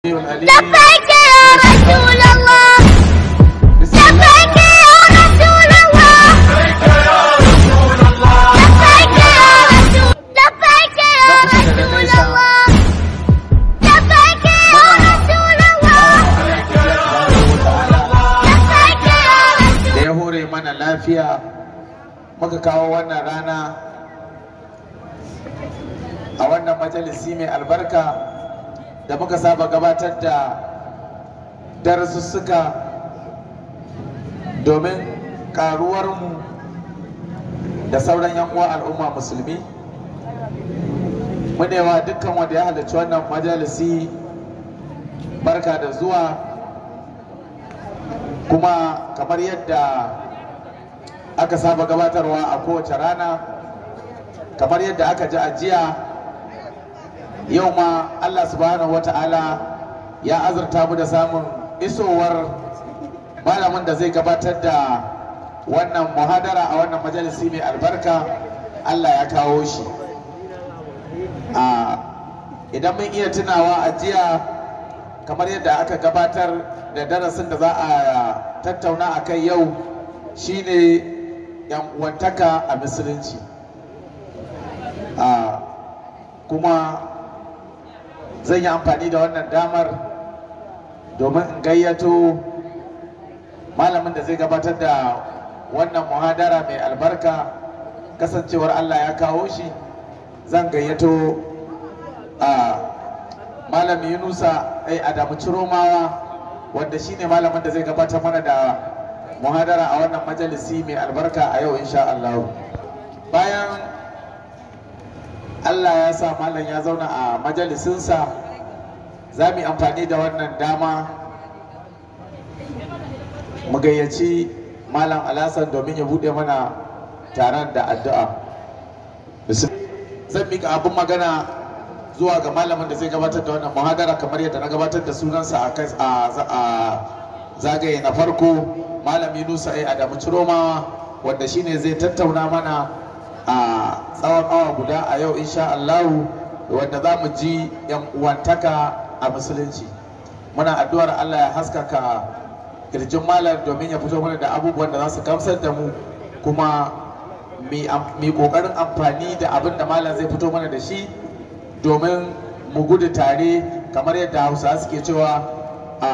العليم لبيك يا رسول الله بسم الله لبيك يا رسول الله لبيك يا رسول لبيك يا رسول الله لبيك يا رسول الله لبيك يا رسول da ya hore mana lafiya muka kawo wannan rana a wannan majalisi mai albarka da muka saba gabatar da darasussuka domin karuwarmu da sauran yan uwa al'umma musulmi munewa dukkan wanda ya halarci wannan majalisi barka da zuwa kuma kamar yadda aka saba gabatarwa a kowace rana kamar yadda aka ji ajiya yau ma allah subhanahu wata'ala ya azurta mu da samun isowar malamin da zai gabatar da wannan muhadara a wannan majalisi mai albarka allah ya kawo shi a idan mun iya tunawa a jiya kamar yadda aka gabatar da darasin da za a tattauna a kai yau shine yan uwantaka a musulunci a kuma zan yi amfani da wannan damar domin in gayyato malamin da zai gabatar da wannan muhadara mai albarka kasancewar allah ya kawo shi zan gayyato a malam yunusa ai adamu ciromawa wanda shine malamin da zai gabatar mana da muhadara a wannan majalisi mai albarka a yau insha Allah bayan Allah ya sa malam ya zauna a majalisinsa za mu yi amfani da wannan dama mu gayyaci malam alasan domin ya buɗe mana taron da addu'a zan mika abin magana zuwa ga malamin da zai gabatar da wannan muhadara kamar yadda na gabatar da sunansa a zagaye na farko malam yunusa ai adamu ciromawa wanda shine zai tattauna mana a tsawon awa guda a yau insha Allahu wanda za mu ji yan uwantaka a musulunci muna addu'ar Allah ya haskaka kirjin malam domin ya fito mana da abubuwan da za su gamsar da mu kuma mai kokarin amfani da abin da malam zai fito mana da shi domin mu gudu tare kamar yadda hausa suke cewa a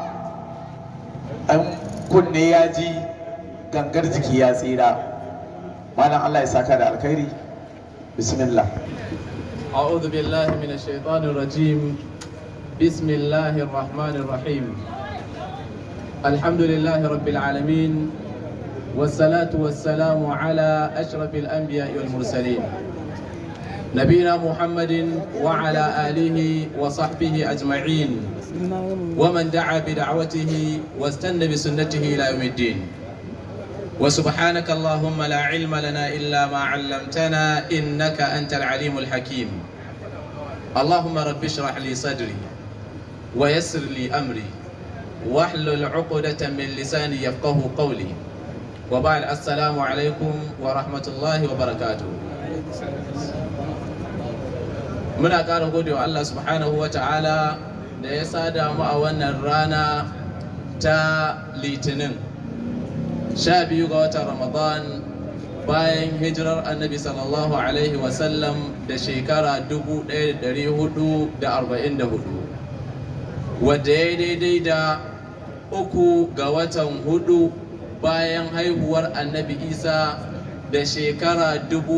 an kunne ya ji gangar jiki ya tsira malam allah ya saka da alkhairi bismillah أعوذ بالله من الشيطان الرجيم بسم الله الرحمن الرحيم الحمد لله رب العالمين والصلاة والسلام على أشرف الأنبياء والمرسلين نبينا محمد وعلى آله وصحبه أجمعين ومن دعا بدعوته واستنى بسنته إلى يوم الدين وسبحانك اللهم لا علم لنا إلا ما علمتنا إنك أنت العليم الحكيم اللهم رب اشرح لي صدري ويسر لي أمري واحلل عقدة من لساني يفقه قولي وبعد السلام عليكم ورحمة الله وبركاته muna ƙara gode wa Allah subhanahu wa ta'ala da ya sada mu a wannan rana ta litinin sha biyu ga watan ramadan bayan hijirar annabi sallallahu alaihi wasallam da shekara 1444 wadda ya daidai da uku ga watan hudu bayan haihuwar annabi isa da shekara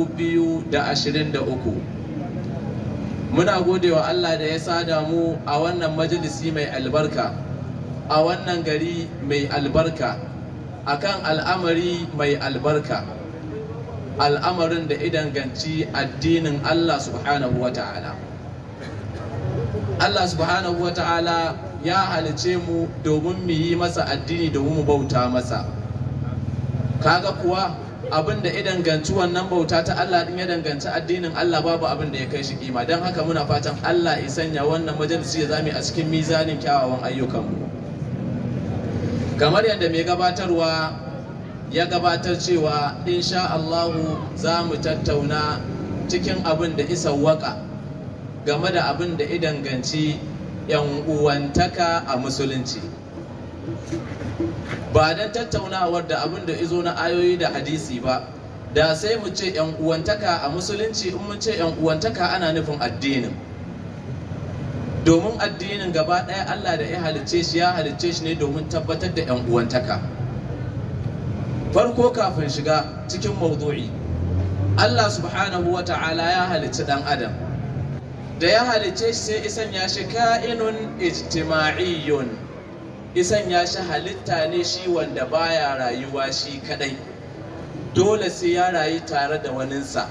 2023 muna gode wa Allah da ya sada mu a wannan majalisi mai albarka a wannan gari mai albarka akan al'amari mai albarka al'amarin da idanganci addinin Allah subhanahu wa ta'ala Allah subhanahu wa ta'ala ya halice mu domin mu yi masa addini domin mu bauta masa kaga kuwa abin da ya danganci wannan bauta ta Allah din ya danganci addinin Allah babu abin da ya kai shi kima don haka muna fatan Allah ya sanya wannan majalisi ya zame a cikin mizanin kyawawan ayyukanmu kamar yadda mai gabatarwa ya gabatar cewa insha Allahu za mu tattauna cikin abin da isa waka game da abin da ya danganci yan uwantaka a musulunci ba don tattaunawar da abin da izo na ayoyi da hadisi ba da sai mu ce yan uwantaka a musulunci in mun ce yan uwantaka ana nufin addinin domin addinin gaba ɗaya Allah da ya halicce shi ya halicce shi ne domin tabbatar da yan uwantaka farko kafin shiga cikin mawdu'i Allah subhanahu wa ta'ala ya halicci dan adam da ya halicce shi sai isan ya shi ka'inun ijtima'iyyun isan ya shi halitta ne shi wanda baya rayuwa shi kadai dole sai ya rayu tare da waninsa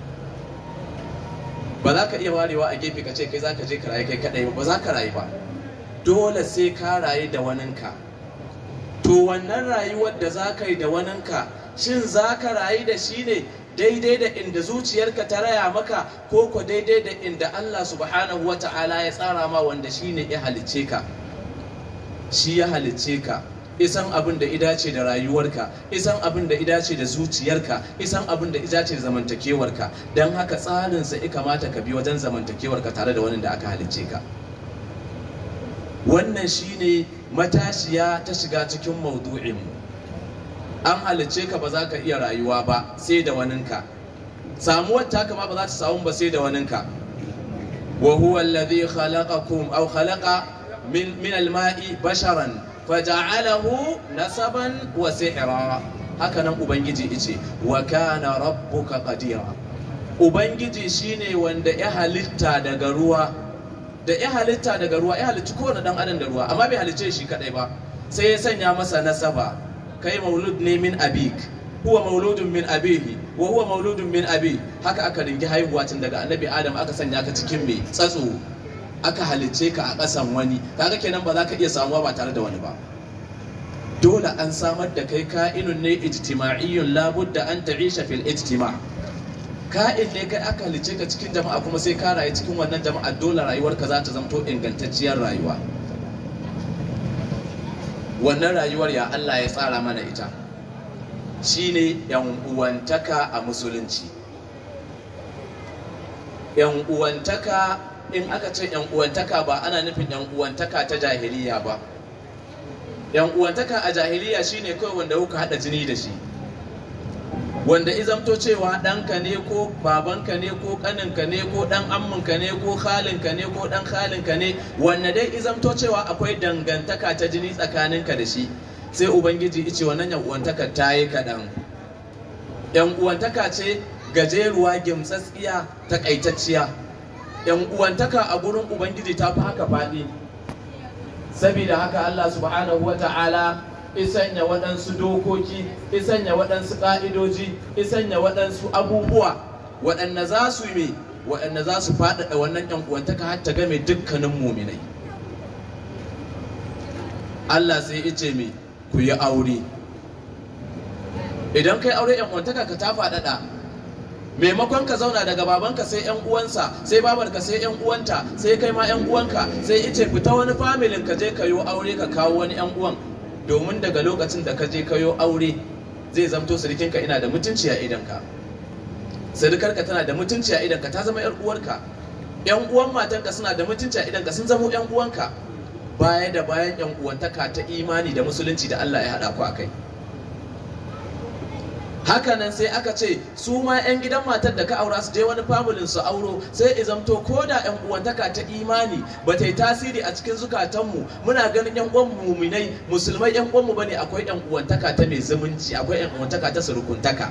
ba za ka iya warewa a gefe ka ce kai za ka je ka rayu kai kadai ba za ka rayu ba dole sai ka rayu da waninka to wannan rayuwar da za ka yi da waninka shin za ka rayu da shi ne daidai da inda zuciyarka ta raya maka ko ko daidai da inda Allah subhanahu wa ta'ala ya tsara ma wanda shi ne ya halicce ka shi ya halicce ka isan abin da idace da rayuwarka isan abin da idace da zuciyarka isan abin da idace da zamantakewarka don haka tsarinsa ya kamata ka bi wajen zamantakewarka tare da wani da aka halicce ka wannan shine matashiya ta shiga cikin maudu'inmu an halicce ka ba za ka iya rayuwa ba sai da waninka samuwar taka ma ba za ta samu ba sai da waninka wa huwa alladhi khalaqakum aw khalaqa min min al-ma'i basharan faja'alahu nasaban wa sihra haka nan ubangiji yace wa kana rabbuka qadira ubangiji shine wanda ya halitta daga ruwa da ya halitta daga ruwa ya halicci kowane dan adam da ruwa amma bai halicce shi kadai ba sai ya sanya masa nasaba kai maulud ne min abik huwa mauludun min abihi wa huwa mauludun min abi haka aka ringi haihuwa tun daga annabi adam aka sanya ka cikin mai tsatso aka halicce ka a ƙasan wani kaga kenan ba za ka iya samuwa ba tare da wani ba dole an samar da kai ka'inun ne ijtima'iyyun labudda an ta'isha fil ijtima' ka'in ne kai aka halicce ka cikin jama'a kuma sai ka rayu cikin wannan jama'a dole rayuwarka za ta zamto ingantacciyar rayuwa wannan rayuwar ya Allah ya tsara mana ita shine yan uwantaka a musulunci yan uwantaka in aka ce yan uwantaka ba ana nufin yan uwantaka ta jahiliya ba yan uwantaka a jahiliya shine kawai wanda kuka hada jini da shi wanda izamto cewa ɗanka ne ko babanka ne ko ƙaninka ne ko ɗan amminka ne ko halinka ne ko ɗan halinka ne wanda dai izamto cewa akwai dangantaka ta jini tsakaninka da shi sai ubangiji ice wannan yan uwantaka ta yi kaɗan yan uwantaka ce gajeruwa gimtsatsiya takaitacciya yan uwantaka a gurin ubangiji ta fi haka faɗi saboda haka allah subhanahu wa ta'ala isanya waɗansu dokoki isanya waɗansu ƙa'idoji isanya waɗansu abubuwa waɗanda za su yi waɗanda za su faɗaɗa wannan ‘yan uwantaka har ta game dukkanin muminai Allah sai ya ce me ku yi aure idan kai aure ‘yan uwantaka ka ta faɗaɗa maimakon ka zauna daga babanka sai yan uwansa sai babarka sai yan uwanta sai kai ma yan uwanka sai ice fita wani familin ka je ka yi aure ka kawo wani yan uwan domin daga lokacin da ka je kayo aure zai zamto sirikinka ina da mutunci a idanka sirikarka tana da mutunci a idanka ta zama yar uwarka yan uwan matanka suna da mutunci a idanka sun zama yan uwanka baya da bayan yan uwantaka ta imani da musulunci da Allah ya haɗa ku akai hakanan sai aka ce su ma 'yan gidan matar da ka aura su je wani familin su auro sai izamto ko da 'yan uwantaka ta imani ba ta yi tasiri a cikin zukatanmu muna ganin 'yan uwan muminai musulmai 'yan uwanmu bane akwai 'yan uwantaka ta mai zumunci akwai 'yan uwantaka ta surukuntaka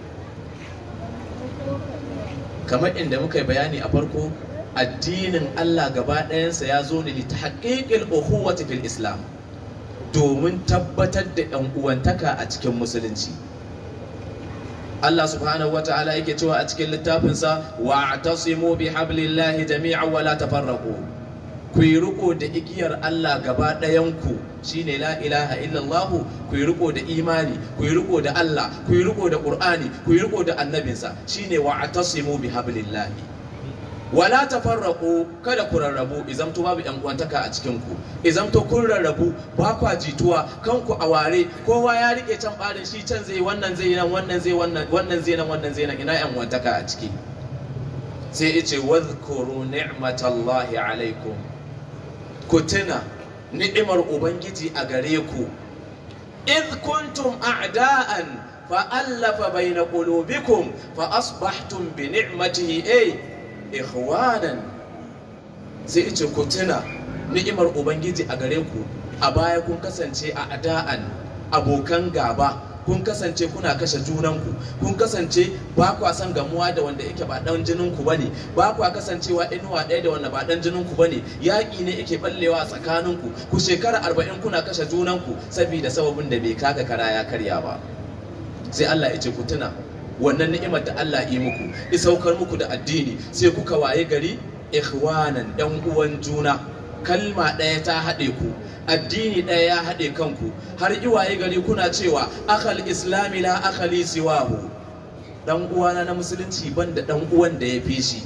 kamar inda muka yi bayani a farko addinin Allah gaba ɗayansa ya zo ne ta haƙiƙil ukhuwati fil islam domin tabbatar da 'yan uwantaka a cikin musulunci Allah subhanahu wa ta'ala yake cewa a cikin littafinsa wa atasimu bi hablillahi jami'an wa la tafarraqu ku yi riko da igiyar Allah gaba ɗayanku shine la ilaha illallah ku yi riko da imani ku yi riko da Allah ku yi riko da Qur'ani ku yi riko da annabinsa shine wa atasimu bi hablillahi wala tafarraqu kada ku rarrabu izamto babu yan uwantaka a cikin ku izamto kun rarrabu ba kwa jituwa kanku a ware kowa ya rike can barin shi can zai wannan zai nan wannan zai wannan wannan zai nan wannan zai nan ina yan uwantaka a ciki sai yace wadhkuru ni'matallahi alaikum ku tuna ni'imar ubangiji a gare ku id kuntum a'da'an fa'allafa baina qulubikum fa asbahtum bi ni'matihi ay ikhwanan sai ce ku tuna ni'imar ubangiji a gare ku a baya kun kasance a ada'an abokan gaba kun kasance kuna kashe junanku kun kasance ba kwa son gamuwa da wanda yake ba dan jinin ku bane ba kwa kasancewa inuwa ɗaya da wanda ba dan jinin ku bane yaƙi ne yake ballewa a tsakaninku ku shekara arba'in kuna kashe junanku saboda sababin da bai kaga kara ya karya ba sai Allah ya ce ku tuna wannan ni'imar da Allah yi muku ya saukar muku da addini sai kuka waye gari ikhwanan yan uwan juna kalma ɗaya ta haɗe ku addini ɗaya ya haɗe kanku har iwaye gari kuna cewa akal islami la akali siwahu dan uwana na musulunci banda dan uwan da ya fi shi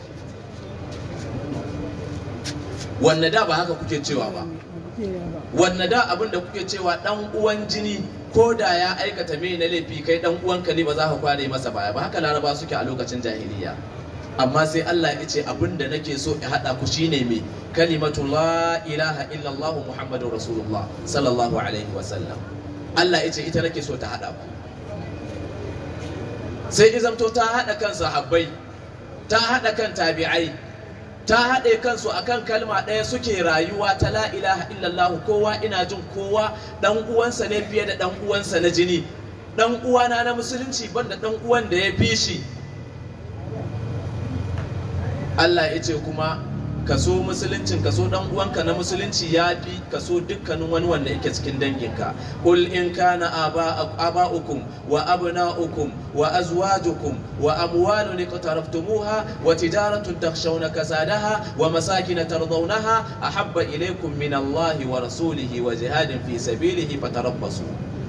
wanne da ba haka kuke cewa ba wanne da abin da kuke cewa dan uwan jini ko da ya aikata mai na laifi kai dan uwanka ne ba za ka kware masa baya ba haka laraba suke a lokacin jahiliya amma sai Allah ya ce abin da nake so in haɗa ku shine mai kalimatu la ilaha illallah muhammadur rasulullah sallallahu alaihi wa sallam Allah ya ce ita nake so ta haɗa ku sai izamto ta haɗa kan sahabbai ta haɗa kan tabi'ai ta haɗe kansu akan kalma ɗaya suke rayuwa ta la ilaha illallah kowa ina jin kowa ɗan uwansa ne fiye da ɗan uwansa na jini ɗan uwana na musulunci banda ɗan uwan da ya fi shi Allah ya ce kuma kaso musuluncin kaso dan uwanka na musulunci ya fi kaso dukkanin wani wanda yake cikin danginka qul in kana aba'ukum wa abna'ukum wa azwajukum wa amwalun iqtaraftumuha wa tijaratun takhshawna kasadaha wa masakin tardawnaha ahabba ilaykum min Allahi wa rasulihi wa jihadin fi sabilihi fatarabbasu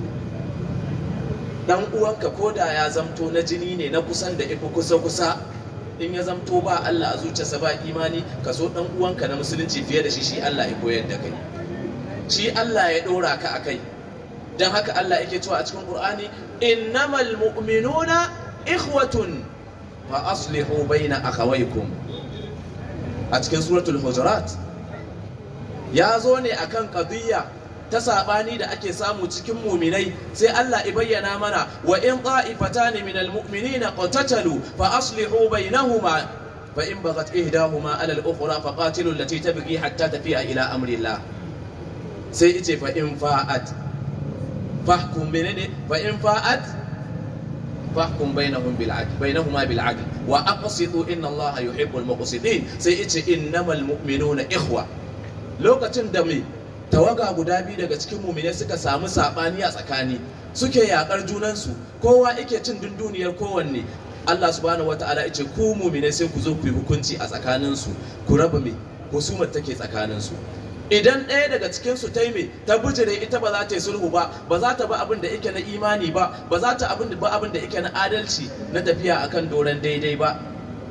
dan uwanka koda ya zamto na jini ne na kusan da ifi kusa kusa in ya zamto ba Allah a zuciyarsa ba imani ka so dan uwanka na musulunci fiye da shi shi Allah ya koyar da kai shi Allah ya dora ka akai dan haka Allah yake cewa a cikin Qur'ani innamal mu'minuna ikhwatun fa aslihu baina akhawaykum a cikin suratul hujurat ya zo ne akan qadiyya ta sabani da ake samu cikin muminai sai Allah ya bayyana mana wa in ta'ifatan min almu'minina qatatalu fa aslihu bainahuma fa in baghat ihdahuma ala al-ukhra fa qatilu allati tabghi hatta tafi'a ila amri Allah sai yace fa in fa'at fahkum menene fa in fa'at fahkum bainahum bil adl bainahuma bil adl wa aqsitu inna Allah yuhibbul muqsitin sai yace innamal mu'minuna ikhwa lokacin da mai tawaga guda biyu daga cikin mumine suka samu sabani a tsakani suke yakar junansu kowa yake cin dunduniyar kowanne Allah subhanahu wataala yace ku mumine sai ku zo ku yi hukunci a tsakaninsu ku raba me husumar take tsakaninsu idan ɗaya daga cikin su ta me ta bijire ita ba za ta yi sulhu ba ba za ta ba abin da yake na imani ba ba za ta abin da ba abin da yake na adalci na tafiya akan doron daidai ba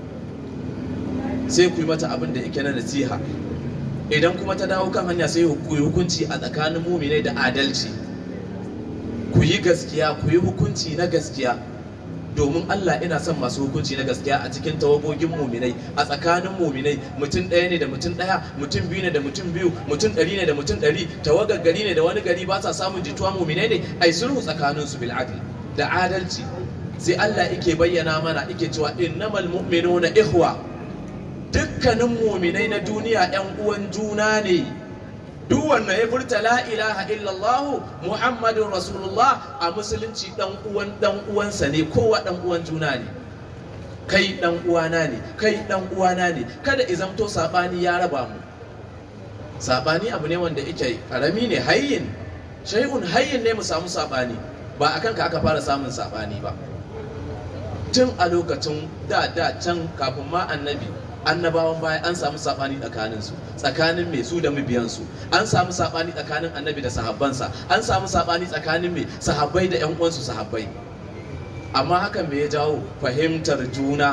sai ku yi mata abin da yake na nasiha idan kuma ta dawo kan hanya sai ku yi hukunci a tsakanin muminai da adalci ku yi gaskiya ku yi hukunci na gaskiya domin Allah ina son masu hukunci na gaskiya a cikin tawagogin muminai a tsakanin muminai mutum ɗaya ne da mutum ɗaya mutum biyu ne da mutum biyu mutum ɗari ne da mutum ɗari tawagar gari ne da wani gari ba sa samun jituwa muminai ne ai sulhu tsakanin su bil adl da adalci sai Allah yake bayyana mana yake cewa innamal mu'minuna ikhwa dukkanin muminai na duniya 'yan uwan juna ne duk wanda ya furta la ilaha illallah muhammadun rasulullah a musulunci dan uwan dan uwansa ne kowa dan uwan juna ne kai dan uwana ne kai dan uwana ne kada izamto sabani ya raba mu sabani abu ne wanda yake karami ne hayyin shay'un hayyin ne mu samu sabani ba akan ka aka fara samun sabani ba tun a lokacin da da can kafin ma annabi annabawan baya an samu sabani tsakanin su tsakanin mai su da mabiyansu an samu sabani tsakanin annabi da sahabbansa an samu sabani tsakanin mai sahabbai da yan uwansu sahabbai amma hakan me ya jawo fahimtar juna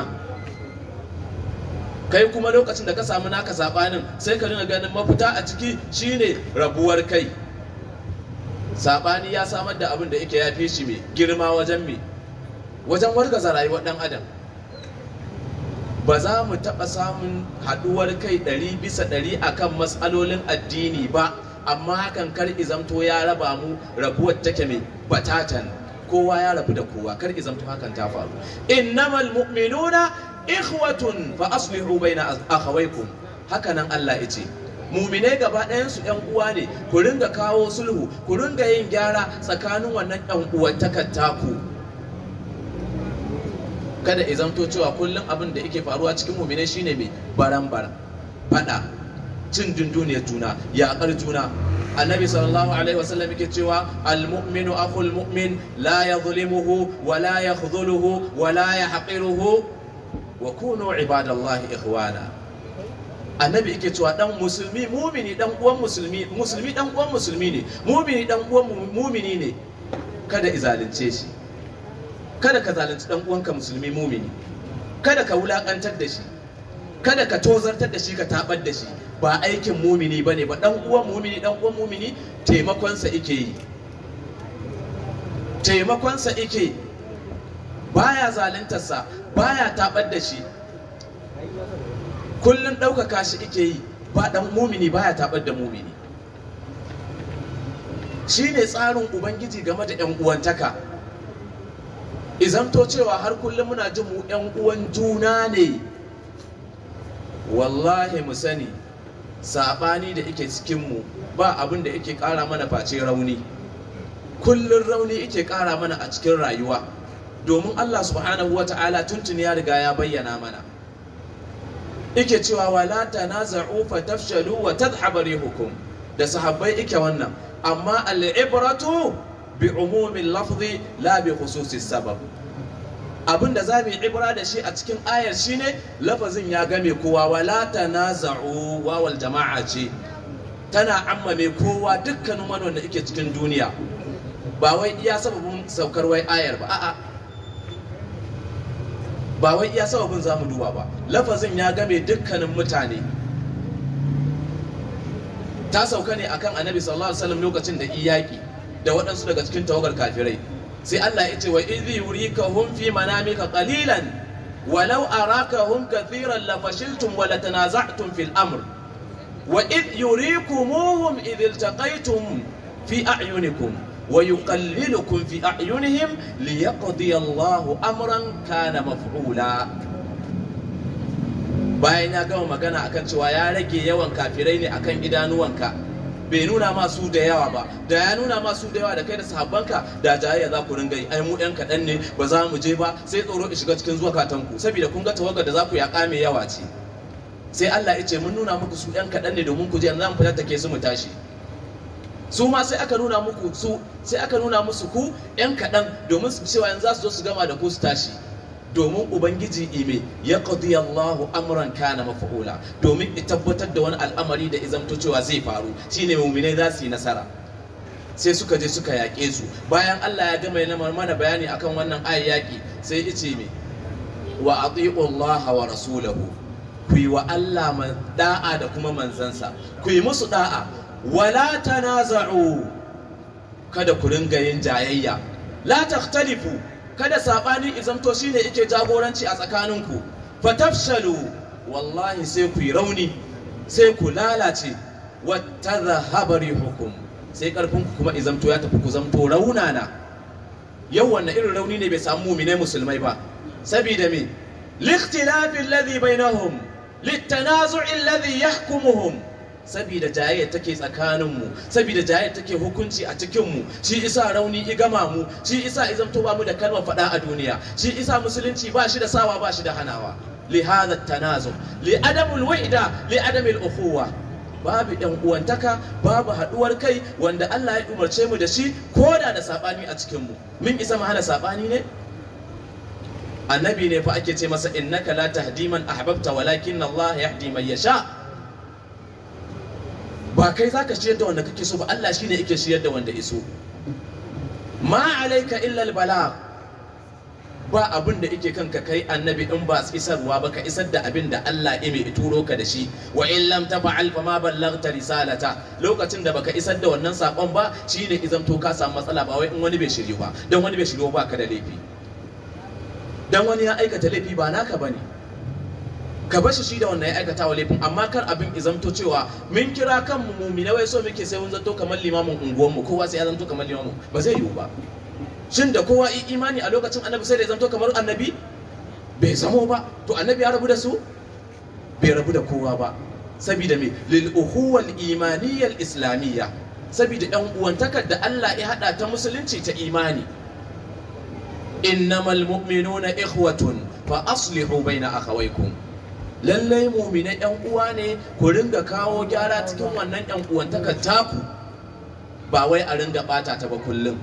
kai kuma lokacin da ka samu naka sabanin sai ka dinga ganin mafita a ciki shine rabuwar kai sabani ya samar da abin da yake ya fi shi mai girma wajen mai wajen wargaza rayuwar dan adam ba za mu taɓa samun haɗuwar kai ɗari bisa ɗari akan matsalolin addini ba amma hakan kar izamto ya raba mu rabuwar take mai batatan kowa ya rabu da kowa kar izamto hakan ta faru innamal mu'minuna ikhwatun fa aslihu baina akhawaykum haka nan Allah ya ce muminai gaba ɗayansu ‘yan uwa ne ku ringa kawo sulhu ku ringa yin gyara tsakanin wannan ‘yan uwantakar taku kada izamto cewa kullum abin da yake faruwa cikin muminai shine mai baran baran fada cin dunduniyar juna yaƙar juna annabi sallallahu alaihi wasallam yake cewa almu'minu akhul mu'min la yadhlimuhu wa la yakhdhuluhu wa la yahqiruhu wa kunu ibadallahi ikhwana annabi yake cewa dan musulmi mumini dan uwan musulmi musulmi dan uwan musulmi ne mumini dan uwan mumini ne kada izalunce shi kada ka zalunci dan uwanka musulmi mumini kada ka wulakantar da shi kada ka tozartar da shi ka tabar da shi ba aikin mumini bane ba dan uwan mumini dan uwan mumini taimakonsa yake yi taimakonsa yake baya zaluntarsa baya tabar da shi kullum ɗaukaka shi ike yi ba ɗan mumini baya taɓar da mumini shi ne tsarin ubangiji game da 'yan uwantaka izamto cewa har kullum muna jin mu 'yan uwan juna ne wallahi mu sani saɓani da ike cikinmu ba abin da ike ƙara mana face rauni kullum rauni ike ƙara mana a cikin rayuwa domin allah subhanahu wa ta'ala tuntuni ya riga ya bayyana mana ike cewa wala tanaza'u fatafshalu wa tadhhabu rihukum da sahabbai ike wannan amma al-ibratu bi umumin lafzi la bi khususi sabab abinda za mu yi ibra da shi a cikin ayar shine lafazin ya game kowa wala tanaza'u wawal jama'a ce tana ammame kowa dukkanin wani wanda ike cikin duniya ba wai iya sababin saukar wai ayar ba a'a ba wai iya sababin za mu duba ba lafazin ya game dukkanin mutane ta sauka ne akan annabi sallallahu alaihi wasallam lokacin da iyaki da waɗansu daga cikin tawagar kafirai sai Allah ya ce wa idhi yurikahum fi manamika qalilan walau arakahum kathiran la fashiltum wa la tanaza'tum fil amr wa idh yurikumuhum idh iltaqaytum fi a'yunikum ويقللكم في أعينهم ليقضي الله أمرا كان مفعولا bayan ya gama magana akan cewa ya rage yawan kafirai ne akan idanuwanka bai nuna ma su da yawa ba da ya nuna ma su da yawa da kai da sahabbanka da jayayya za ku ringa yi ai mu yan kaɗan ne ba za mu je ba sai tsoro ya shiga cikin zuwa katanku saboda kun ga tawagar da za ku yaƙa mai yawa ce sai Allah ya ce mun nuna muku su yan kaɗan ne domin ku je yanzu za mu fitar take su mu tashi su ma sai aka nuna muku su sai aka nuna musu ku yan kaɗan domin su cewa yanzu za su zo su gama da ku su tashi domin ubangiji ime ya qadi Allahu amran kana mafa'ula domin ya tabbatar da wani al'amari da izamto cewa zai faru shine mu'minai za su yi nasara sai suka je suka yaƙe su bayan Allah ya gama yana mana bayani akan wannan ayi yaƙi sai ya ce me wa ati'u Allah wa rasulahu ku yi wa Allah da'a da kuma manzansa ku yi musu da'a wala tanaza'u kada ku ringa yin jayayya la takhtalifu kada sabani izamto shine yake jagoranci a tsakaninku fatafshalu wallahi sai ku yi rauni sai ku lalace wattadhhaba rihukum sai karfin ku kuma izamto ya tafi ku zamto raunana yau wannan irin rauni ne bai samu mu'minai musulmai ba saboda me likhtilafi alladhi bainahum litanazu'i alladhi yahkumuhum saboda jayayyar take tsakaninmu saboda jayayyar take hukunci a cikinmu shi isa rauni i gama mu shi isa izamto ba mu da kalmar faɗa a duniya shi isa musulunci ba shi da sawa ba shi da hanawa li hadha tanazu li adamul wahda li adamil ukhuwa babu yan uwantaka babu haduwar kai wanda Allah ya umarce mu da shi koda da sabani a cikinmu mun isa mu hana sabani ne annabi ne fa ake ce masa innaka la tahdi man ahbabta walakin Allah yahdi man yasha ba kai za ka shiyar da wanda kake so ba Allah shi ne yake shiyar da wanda iso ma alaika illa bala ba abin da yake kanka kai annabi in ba isarwa ba ka isar da abin da Allah ya mai turo ka da shi wa in lam tafa'al fa ma ballaghta risalata lokacin da baka isar da wannan sakon ba shine izam to ka samu matsala ba wai in wani bai shiryu ba dan wani bai shiryu ba ka da laifi dan wani ya aikata laifi ba naka bane ka bashi shi da wannan ya aikata wa laifin amma kar abin izamto cewa mun kira kanmu mumina wai so muke sai mun zanto kamar limamin unguwanmu kowa sai ya zanto kamar limamin ba zai yiwu ba shin da kowa yi imani a lokacin annabi sai da ya zanto kamar annabi bai zamo ba to annabi ya rabu da su bai rabu da kowa ba saboda me lil uhuwal imaniyyal islamiyya saboda yan uwantakar da Allah ya hada ta musulunci ta imani innamal mu'minuna ikhwatun fa aslihu baina akhawaykum lallai mu'minai yan uwa ne ku ringa kawo gyara cikin wannan yan uwantakar taku ba wai a ringa bata ta ba kullum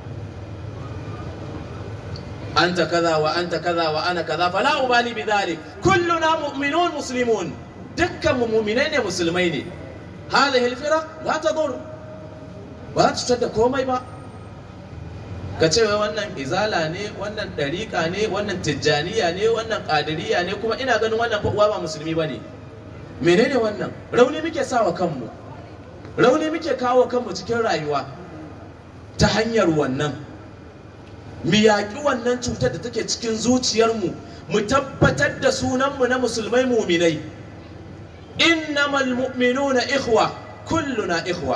anta kaza wa anta kaza wa ana kaza fala ubali bidhalik kulluna mu'minun muslimun dukkan mu mu'minai ne musulmai ne hadhihi alfiraq la tadur ba ta cutar da komai ba ka ce wai wannan izala ne wannan dariƙa ne wannan tijjaniya ne wannan ƙadiriya ne kuma ina ganin wannan uwa ba musulmi ba ne menene wannan rauni muke sawa kanmu rauni muke kawo kanmu cikin rayuwa ta hanyar wannan mu yaƙi wannan cutar da take cikin zuciyarmu mu tabbatar da sunanmu na musulmai muminai innamal mu'minuna ikhwa kulluna ikhwa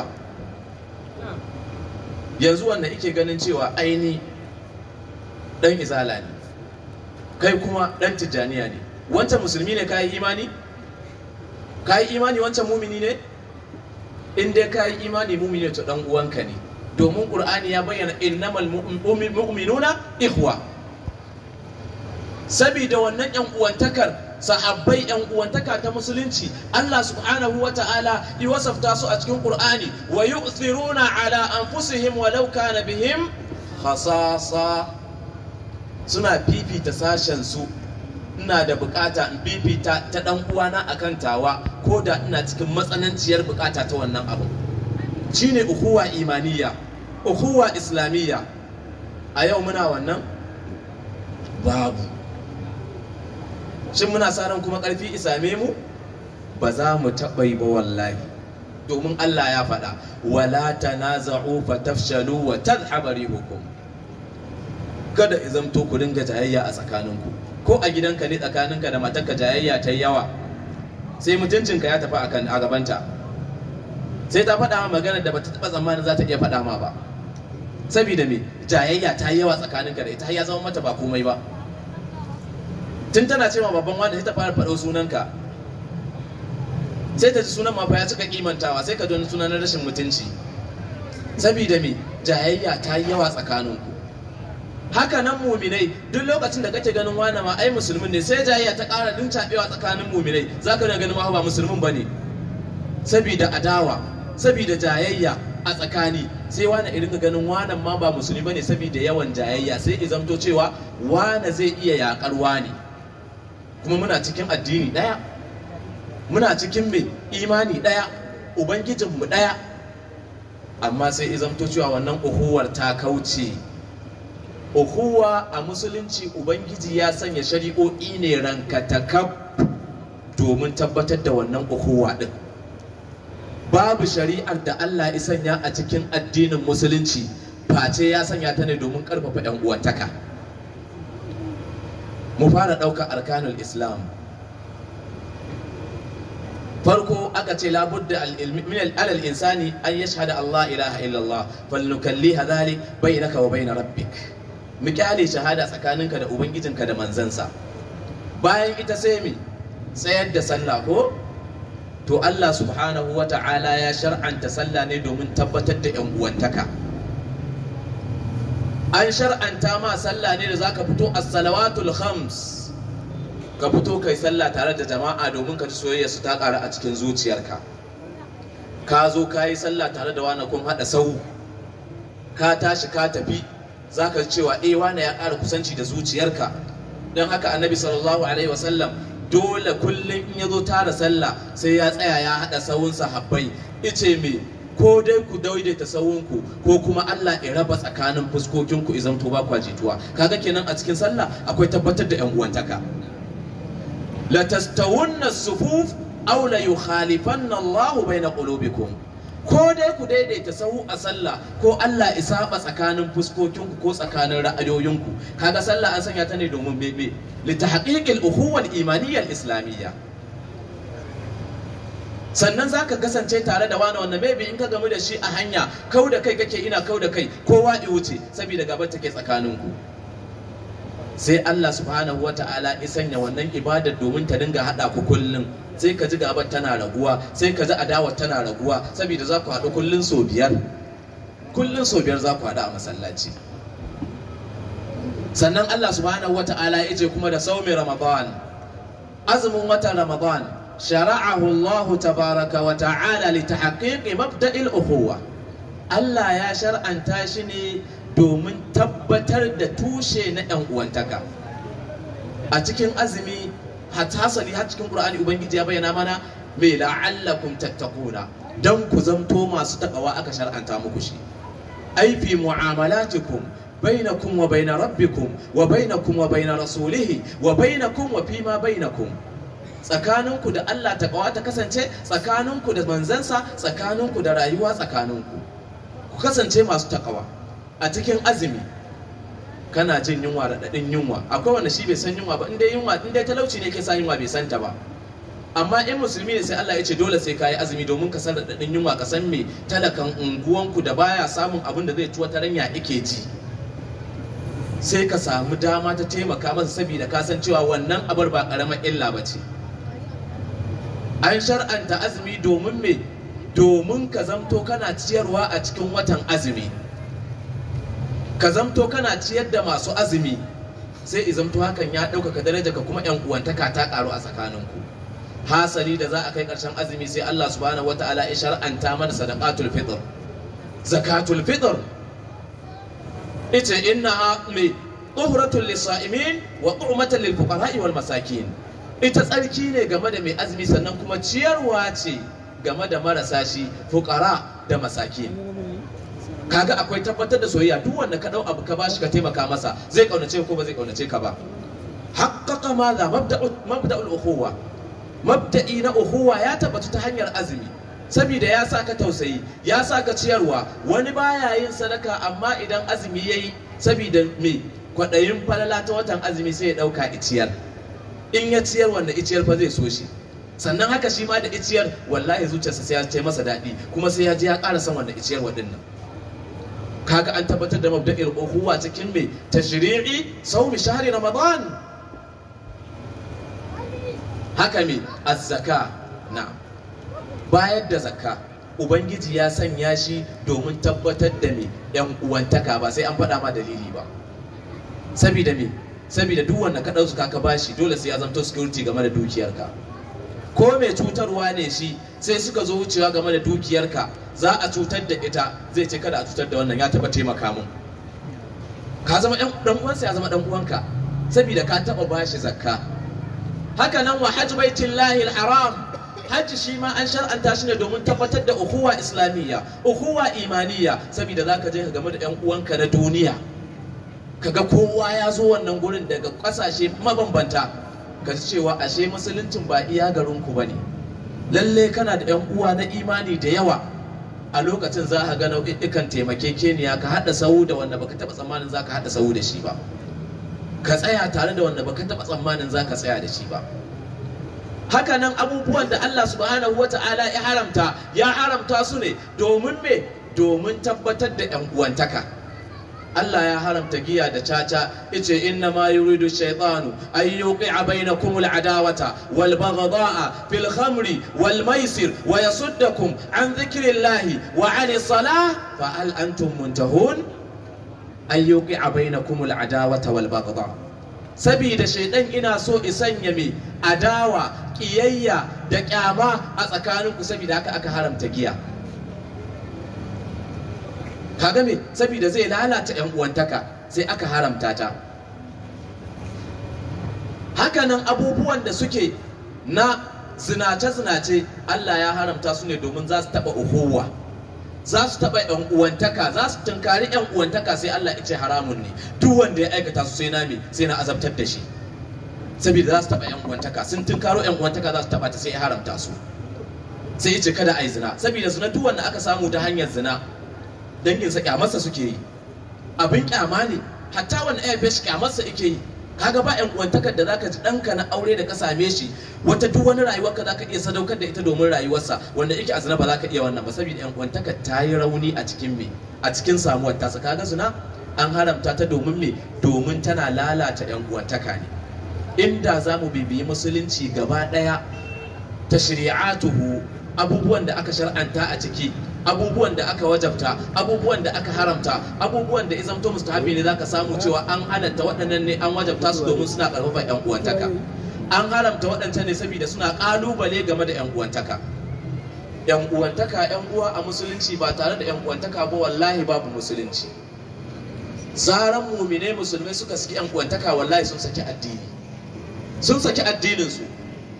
yanzu wanda ike ganin cewa aini dan izala ne kai kuma dan tijjaniya ne wancan musulmi ne kayi imani kayi imani wancan mumini ne in dai kayi imani mumini to dan uwanka ne domin qur'ani ya bayyana innamal mu'minuna ikhwa sabida wannan yan uwantakar sahabbai yan uwantaka ta musulunci Allah subhanahu wa ta'ala yi wasafta su a cikin Qur'ani wa yu'thiruna ala anfusihim walau kana bihim khasasa suna fifita sashen su ina da bukata in fifita ta dan uwana akan tawa ko da ina cikin matsananciyar bukata ta wannan abu shine ukhuwa imaniya ukhuwa islamiyya a yau muna wannan babu shin muna sa ran kuma ƙarfi isame mu ba za mu taɓa yi ba wallahi domin Allah ya faɗa wala tanaza'u fatafshalu wa tadhhaba rihukum kada izamto ku dinga jayayya a tsakaninku ko a gidanka ne tsakaninka da matarka jayayya ta yawa sai mutuncinka ya tafi akan a gabanta sai ta faɗa ma magana da bata taɓa tsammanin za ta iya faɗa ma ba saboda me jayayya ta yawa tsakaninka da ita har ya zama mata ba komai ba tun tana ce ma babban wanda sai ta fara faɗo sunanka sai ta ji sunan ma fa ya cika kimantawa sai ka ji wani sunan na rashin mutunci saboda me jayayya ta yi yawa tsakaninku haka nan muminai duk lokacin da kake ganin wani ma ai musulmin ne sai jayayya ta ƙara dincaɓewa tsakanin muminai za ka ganin ma ba musulmin ba ne saboda adawa saboda jayayya a tsakani sai wani irin ganin wanan ma ba musulmi ba ne saboda yawan jayayya sai izamto cewa wane zai iya yaƙar wane kuma muna cikin addini ɗaya muna cikin mai imani ɗaya ubangijinmu ɗaya amma sai izamto cewa wannan uhuwar ta kauce uhuwa a musulunci ubangiji ya sanya shari'o'i ne rankatakaf domin tabbatar da wannan uhuwa ɗin babu shari'ar da Allah ya sanya a cikin addinin musulunci face ya sanya ta ne domin ƙarfafa 'yan uwantaka. mu fara ɗaukar arkanul islam farko aka ce labudda min alal insani an yashhada Allah ilaha illallah falnukalliha dhalik bainaka wa bain rabbik mu kyale shahada tsakaninka da ubangijinka da manzansa bayan ita sai mi tsayar da sallah ko to Allah subhanahu wa ta'ala ya shar'anta sallah ne domin tabbatar da yan uwantaka an shar'anta ma sallah ne da zaka fito as-salawatul khams ka fito kai sallah tare da jama'a domin ka ji soyayya su ta ƙara a cikin zuciyarka ka zo ka yi sallah tare da wani kun haɗa sau ka tashi ka tafi zaka ji cewa eh wani ya ƙara kusanci da zuciyarka don haka annabi sallallahu alaihi wasallam dole kullum in ya zo tara sallah sai ya tsaya ya haɗa sawun sahabbai ice me ko dai ku daidaita sawunku ko kuma Allah ya raba tsakanin fuskokinku izan to ba kwa jituwa kaga kenan a cikin sallah akwai tabbatar da yan uwantaka la tastawunna sufuf aw la yukhalifanna Allah baina qulubikum ko dai ku daidaita sahu a sallah ko Allah isaba tsakanin fuskokinku ko tsakanin ra'ayoyinku kaga sallah an sanya ta ne domin bebe litahqiqil ukhuwal imaniyyal islamiyya sannan zaka kasance tare da wani wanda maybe in ka gamu da shi a hanya kau da kai kake ina kau da kai kowa i wuce saboda gaba take tsakaninku sai Allah subhanahu wa ta'ala ya sanya wannan ibadar domin ta dinga hada ku kullum sai ka ji gabar tana raguwa sai ka ji adawar tana raguwa saboda za ku haɗu kullum sau biyar kullum sau biyar za ku haɗu a masallaci sannan Allah subhanahu wa ta'ala ya ce kuma da saumi ramadan azumin watan ramadan shara'ahu Allah tabaraka wa ta'ala li tahqiqi mabda'il ukhuwa Allah ya shar'anta shi ne domin tabbatar da tushe na 'yan uwantaka a cikin azumi hasali har cikin qur'ani ubangiji ya bayyana mana mai la'allakum tattaquna dan ku zamto masu takawa aka shar'anta muku shi ai fi mu'amalatikum bainakum wa bain rabbikum wa bainakum wa bain rasulihi wa bainakum wa fima bainakum tsakaninku da Allah takawa ta kasance tsakaninku da manzansa tsakaninku da rayuwa tsakaninku ku kasance masu takawa a cikin azumi kana jin yunwa raɗaɗin yunwa akwai wanda shi bai san yunwa ba in dai yunwa in dai talauci ne ke sa yunwa bai san ta ba amma in musulmi ne sai Allah ya ce dole sai kayi azumi domin ka san raɗaɗin yunwa ka san me talakan unguwanku da baya samun abin da zai tuwa ta ranya ike ji sai ka samu dama ta taimaka masa saboda ka san cewa wannan abar ba ƙaramar illa ba ce an shar'anta azumi domin me domin ka zamto kana ciyarwa a cikin watan azumi ka zamto kana ciyar da masu azumi sai i zamto hakan ya ɗaukaka daraja ka kuma yan uwantaka ta ƙaru a tsakaninku hasali da za a kai ƙarshen azumi sai Allah subhanahu wataala ya shar'anta mana sadaqatul fitr zakatul fitr ita innaha mai tuhratul lisa'imin wa tu'matan lil fuqara'i wal masakin ita tsarki ne game da mai azumi sannan kuma ciyarwa ce game da marasa shi fuqara da masakin kaga akwai tabbatar da soyayya duk wanda ka dau abu ka bashi ka taimaka masa zai kaunace ko ba zai kaunace ka ba haqqaqa madha mabda'u mabda'ul ukhuwa mabda'i na ukhuwa ya tabbatu ta hanyar azumi saboda ya saka tausayi ya saka ciyarwa wani baya yin sadaka amma idan azumi yayi saboda me kwadayin falala ta watan azumi sai ya dauka iciyar in ya ciyar wanda iciyar fa zai so shi sannan haka shi ma da iciyar wallahi zuciyarsa sai ya ce masa daɗi kuma sai ya je ya ƙara son wanda iciyar waɗannan kaga an tabbatar da mabda'il ukhuwa cikin me tashri'i sawmi shahri ramadan haka me az-zaka na'am bayar da zakka ubangiji ya sanya shi domin tabbatar da me yan uwantaka ba sai an faɗa ma dalili ba saboda me saboda duk wanda ka ɗauka ka bashi dole sai ya zanto security game da dukiyarka ko mai cutarwa ne shi sai suka zo wucewa game da dukiyarka za a cutar da ita zai ce kada a cutar da wannan ya taba taimaka mun ka zama dan uwansa ya zama dan uwanka saboda ka taba bashi zakka haka nan wa hajj baitillahi haram hajji shi ma an shar'anta shi ne domin tabbatar da ukhuwa islamiyya ukhuwa imaniya saboda zaka je ka game da yan uwanka na duniya kaga kowa ya zo wannan gurin daga kasashe mabambanta ka ji cewa ashe musuluncin ba iya garinku ba ne lalle kana da yan uwa na imani da yawa a lokacin za ka ga nau'ikan taimakekeniya ka haɗa sahu da wanda baka taɓa tsammanin za ka haɗa sahu da shi ba ka tsaya tare da wanda baka taɓa tsammanin za ka tsaya da shi ba haka nan abubuwan da Allah subhanahu wata'ala ya haramta ya haramta su ne domin me domin tabbatar da yan uwantaka Allah ya haramta giya da caca yace inna ma yuridu shaytanu an yuqi'a bainakum al-adawata wal baghdha'a fil khamri wal maisir wa yasuddakum an dhikrillahi wa 'ani salah fa hal antum muntahun an yuqi'a bainakum al-adawata wal baghdha sabida shaydan ina so isanya me adawa kiyayya da kyama a tsakaninku sabida haka aka haramta giya kaga me saboda zai lalata yan uwantaka sai aka haramta ta hakanan abubuwan da suke na zinace-zinace Allah ya haramta su ne domin za su taɓa uhuwa za su taɓa yan uwantaka za su tunkari yan uwantaka sai Allah ya ce haramun ne duk wanda ya aikata su sai na me sai na azabtar da shi saboda za su taɓa yan uwantaka sun tunkaro yan uwantaka za su taɓa ta sai ya haramta su sai ya ce kada a yi zina saboda zina duk wanda aka samu ta hanyar zina danginsa kyamarsa suke yi abin kyama ne hatta wani aife shi kyamarsa ake yi kaga ba yan uwantakar da zaka ji ɗanka na aure da ka same shi wata duk wani rayuwarka zaka iya sadaukar da ita domin rayuwarsa wanda yake a zina ba za ka iya wannan ba saboda yan uwantakar ta yi rauni a cikin me a cikin samuwar tasa kaga zina an haramta ta domin me domin tana lalata yan uwantaka ne inda za mu bibiyi musulunci gaba ɗaya ta shari'atuhu abubuwan da aka shar'anta a ciki abubuwan da aka wajabta abubuwan da aka haramta abubuwan da izamto mustahabi ne zaka samu cewa an halatta waɗannan ne an wajabta su domin suna ƙarfafa yan uwantaka an haramta waɗancan ne saboda suna ƙalubale game da yan uwantaka yan uwantaka yan uwa a musulunci ba tare da yan uwantaka ba wallahi babu musulunci zaran mumine musulmai suka saki yan uwantaka wallahi sun saki addini sun saki addinin su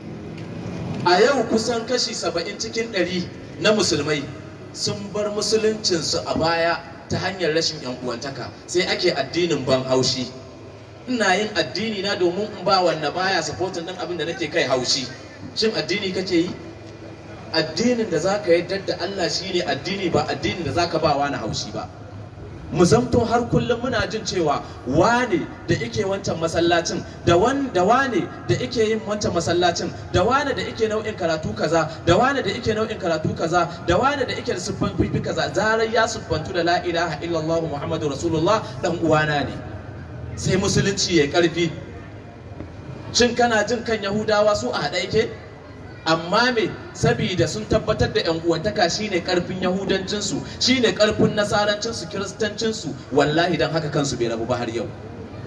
a yau kusan kashi saba'in cikin ɗari na musulmai sun bar musuluncinsu a baya ta hanyar rashin yan uwantaka sai ake addinin ban haushi ina yin addini na domin in ba wanda baya supportin din abin da nake kai haushi shin addini kake yi addinin da zaka yadda da Allah shine addini ba addinin da zaka ba wani haushi ba mu zamto har kullum muna jin cewa wane da ike wancan masallacin da wan da wane da ike yin wancan masallacin da wane da ike nau'in karatu kaza da wane da ike nau'in karatu kaza da wane da ike da siffan fifi kaza zarar ya siffantu da la ilaha illallah muhammadu rasulullah dan uwana ne sai musulunci ya karfi shin kana jin kan yahudawa su a haɗa yake amma me sabida sun tabbatar da yan uwantaka shine karfin yahudancinsu shine karfin nasarancinsu kiristancinsu wallahi dan haka kansu bai rabu ba har yau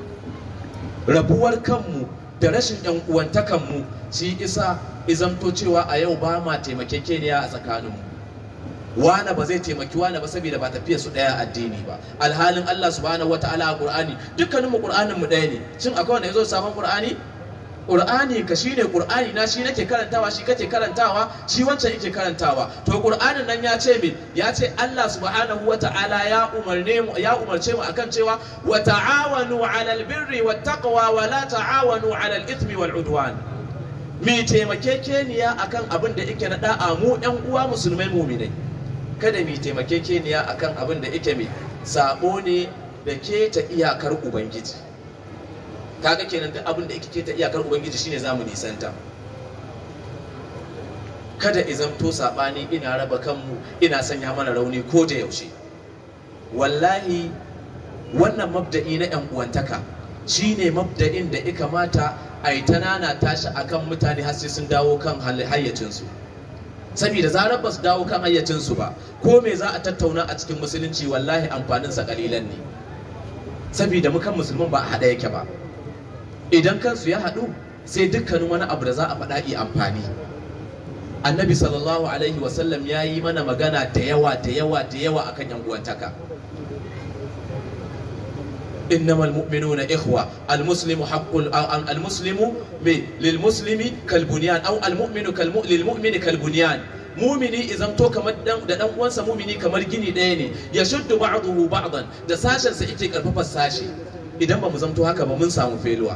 rabuwar kanmu da rashin yan uwantakanmu shi isa izamto cewa a yau ba ma taimakekeniya a tsakaninmu wane ba zai taimaki wane ba saboda ba tafiya su daya addini ba alhalin Allah subhanahu wataala a Qur'ani dukkaninmu Qur'anin mu daya ne shin akwai wanda yazo sabon Qur'ani Qur'ani ka shine Qur'ani na shi nake karantawa shi kake karantawa shi wancan yake karantawa to Qur'anin nan ya ce min ya ce Allah subhanahu wata'ala ya umarne mu ya umarce mu akan cewa wa ta'awanu 'alal birri wat taqwa wa la ta'awanu 'alal ithmi wal 'udwan mi taimakekeniya akan abin da yake na da'a mu ƴan uwa musulmai mu'minai kada mi taimakekeniya akan abin da yake mai sabo ne da ke ta iyakar ubangiji kaga kenan duk abin da yake ta iyakar ubangiji shine zamu nisanta kada izamto sabani ina raba kanmu ina sanya mana rauni ko da yaushe wallahi wannan mabda'i na yan uwantaka shine mabda'in da ya kamata a yi tanana tashi akan mutane har sai sun dawo kan hayyacinsu saboda zarar ba su dawo kan hayyacinsu ba ko me za a tattauna a cikin musulunci wallahi amfaninsa kalilan ne saboda mukan musulman ba a haɗa yake ba idan kansu ya haɗu sai dukkanin wani abu da za a faɗa yi amfani annabi sallallahu alaihi wasallam ya yi mana magana da yawa da yawa da yawa akan yan uwantaka إنما المؤمنون إخوة المسلم حق المسلم للمسلم كالبنيان أو المؤمن كالمؤمن للمؤمن كالبنيان mumini idan to kamar dan da dan uwansa mumini kamar gini ɗaya ne ya shuddu ba'dahu ba'dan da sashen sa yake karfafa sashi idan ba mu zamto haka ba mun samu feluwa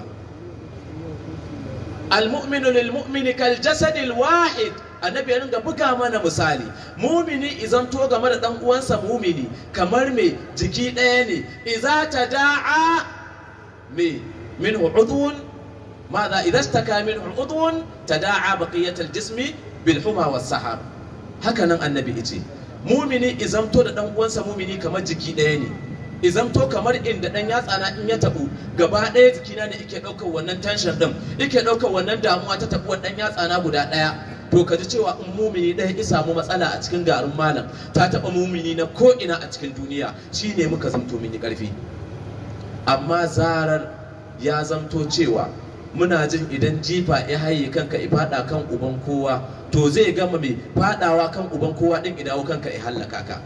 almu'minu lil mu'mini kal jasadil wahid annabi ya ringa buga mana misali mumini idan to game da dan uwansa mumini kamar me jiki ɗaya ne idza tada'a me minhu udhun ماذا إذا اشتكى منه عضو تداعى بقية الجسم بالحمى والسحر هكذا النبي يجي mumini izamto da dan uwansa mumini kamar jiki ɗaya ne izamto kamar inda dan yatsa na in ya tabu gaba ɗaya jikina ne yake ɗaukar wannan tension din yake ɗaukar wannan damuwa ta tabuwar dan yatsa na guda ɗaya to ka ji cewa in mumini ɗaya ya samu matsala a cikin garin malam ta taɓa mumini na ko ina a cikin duniya shine muka zamto mini ƙarfi amma zarar ya zamto cewa muna jin idan jifa ya haye kanka ya fada kan uban kowa to zai gama mai fadawa kan uban kowa din idawo kanka ya hallaka ka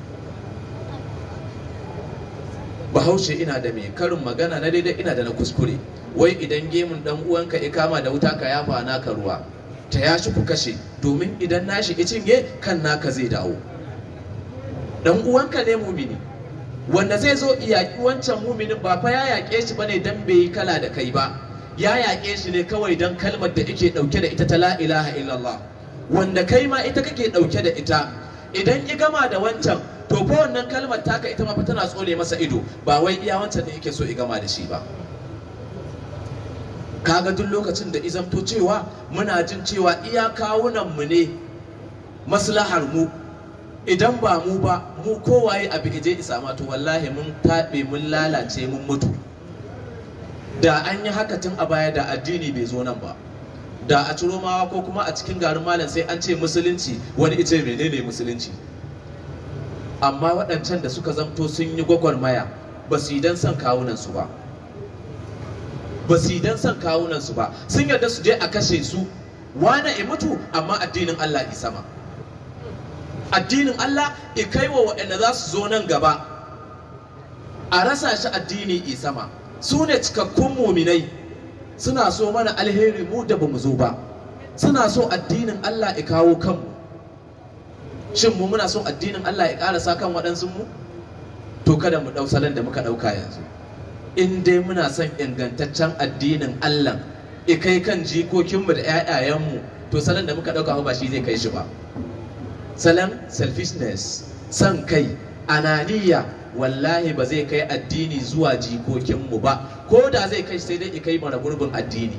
bahaushe ina da mai karin magana na daidai ina da na kuskure wai idan gemun dan uwanka ya kama da wuta ka yafa naka ruwa ta yashi ku kashe domin idan nashi ya cinye kan naka zai dawo dan uwanka ne mumini wanda zai zo yaƙi wancan muminin ba fa ya yaƙe shi bane dan bai yi kala da kai ba ya yaƙe shi ne kawai don kalmar da yake ɗauke da ita ta la ilaha illallah wanda kai ma ita kake ɗauke da ita idan i gama da wancan to fa wannan kalmar taka ita ma fa tana tsone masa ido ba wai iya wancan da yake so i gama da shi ba kaga duk lokacin da izamto cewa muna jin cewa iya kawunan mu ne maslahar mu idan ba mu ba mu kowaye a bigije isa ma to wallahi mun taɓe mun lalace mun mutu da an yi haka tun a baya da addini bai zo nan ba da a ciro mawa ko kuma a cikin garin malam sai an ce musulunci wani ice menene musulunci amma waɗancan da suka zamto sun yi gwagwarmaya ba su yi don son kawunansu ba ba su yi don son kawunansu ba sun yarda su je a kashe su wane ya mutu amma addinin Allah ya sama addinin Allah ya kai wa waɗanda za su zo nan gaba a rasa shi addini ya sama su ne cikakkun muminai suna so mana alheri mu da bamu zo ba suna so addinin Allah ya kawo kanmu shin mu muna son addinin Allah ya ƙarasa kan waɗansu mu to kada mu ɗau salon da muka ɗauka yanzu in dai muna son ingantaccen addinin Allah ya kai kan jikokinmu da 'ya'yayenmu to salon da muka ɗauka ba shi zai kai shi ba salon selfishness son kai ananiya wallahi ba zai kai addini zuwa jikokinmu ba ko da zai kai sai dai ya kai mara gurbin addini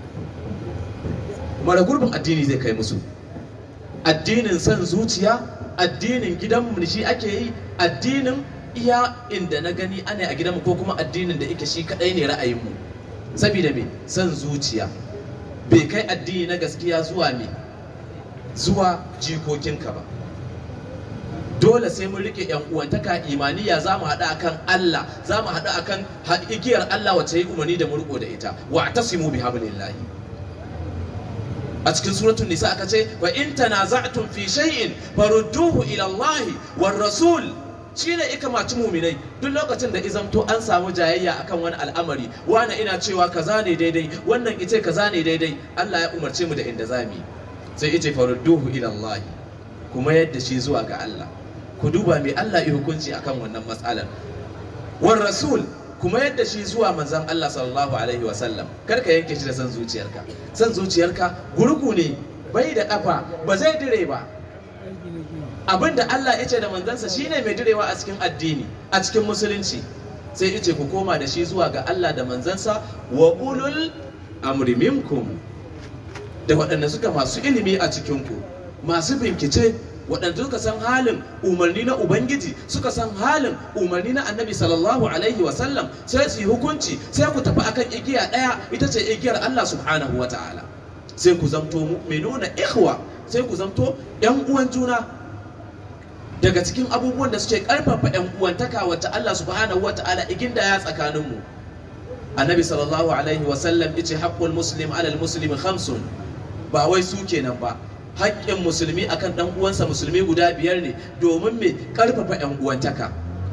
mara gurbin addini zai kai musu addinin son zuciya addinin gidanmu shi ake yi addinin iya inda na gani ana a gidanmu ko kuma addinin da ike shi kadai ne ra'ayinmu saboda me son zuciya bai kai addini na gaskiya zuwa me zuwa jikokinka ba dole sai mun rike yan uwantaka imaniya za mu haɗu akan Allah za mu haɗu akan igiyar Allah wacce yi umarni da mu riko da ita wa tasimu bi hablillahi a cikin suratul nisa aka ce wa in tanaza'tum fi shay'in farudduhu ila Allah war rasul shine ika maci muminai duk lokacin da izamto an samu jayayya akan wani al'amari wani ina cewa kaza ne daidai wannan ice kaza ne daidai Allah ya umarce mu da inda zamu sai ice farudduhu ila Allah kuma yadda shi zuwa ga Allah ku duba me Allah ya hukunci akan wannan matsalar war rasul kuma yadda shi zuwa manzon Allah sallallahu alaihi wa sallam kar ka yanke shi da san zuciyarka san zuciyarka gurgu ne bai da kafa ba zai dire ba abin da Allah ya ce da manzansa shine mai direwa a cikin addini a cikin musulunci sai ya ce ku koma da shi zuwa ga Allah da manzansa wa ulul amri minkum da waɗanda suka masu ilimi a cikinku masu bincike waɗanda suka san halin umarni na ubangiji suka san halin umarni na annabi sallallahu alaihi wasallam sai su yi hukunci sai ku tafi akan igiya ɗaya ita ce igiyar Allah subhanahu wa ta'ala sai ku zamto mu'minuna ikhwa sai ku zamto yan uwan juna daga cikin abubuwan da suke karfafa yan uwantaka wacce Allah subhanahu wa ta'ala iginda ya tsakaninmu annabi sallallahu alaihi wasallam yace haqqul muslim alal muslimi khamsun ba wai su kenan ba haƙƙin musulmi akan ɗan uwansa musulmi guda biyar ne domin me ƙarfafa ƴan uwantaka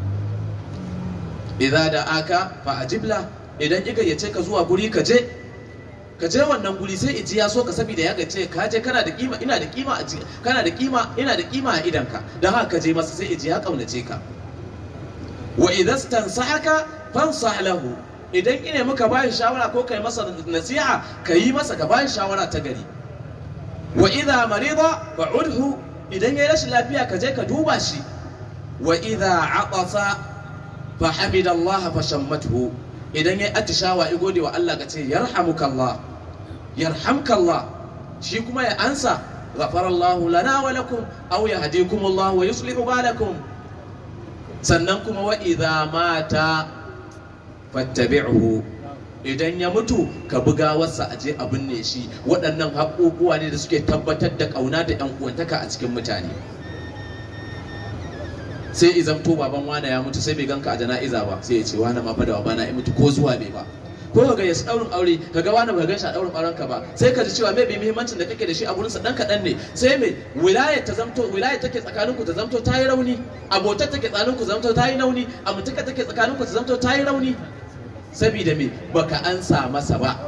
idza da aka fa ajibla idan ya gayyace ka zuwa guri ka je ka je wannan guri sai iji ya so ka saboda ya gace ka je kana da kima ina da kima a kana da kima ina da kima a idanka dan haka ka je masa sai iji ya kaunace ka wa idza stansahaka fansah lahu idan ine muka bashi shawara ko kai masa nasiha ka yi masa ka bashi shawara ta gari wa idha marida fa'udhu idan yayi rashin lafiya ka je ka duba shi wa idha atasa fa hamida Allah fa shammathu idan yayi atishawa i gode wa Allah ka ce yarhamuka Allah yarhamka Allah shi kuma ya ansa ghafara Allah lana wa lakum aw yahdikum Allah wa yuslihu balakum sannan kuma wa idha mata fattabi'hu idan ya mutu ka buga wasa a je a binne shi waɗannan haƙoƙuwa ne da suke tabbatar da ƙauna da ƴan uwantaka a cikin mutane sai izamto baban wane ya mutu sai bai ganka a jana'iza ba sai ya ce wane ma fa da babana ya mutu ko zuwa bai ba ko ka ga ya daurin aure ka ga wani ba gan shi a daurin auren ka ba sai ka ji cewa mai bi muhimmancin da kake da shi a gurin sa dan kadan ne sai mai wilayar ta zamto wilayar take tsakanin ku ta zamto ta yi rauni abotar take tsakanin ku zamto ta yi rauni amintaka take tsakanin ku ta zamto ta yi rauni saboda me baka ansa masa ba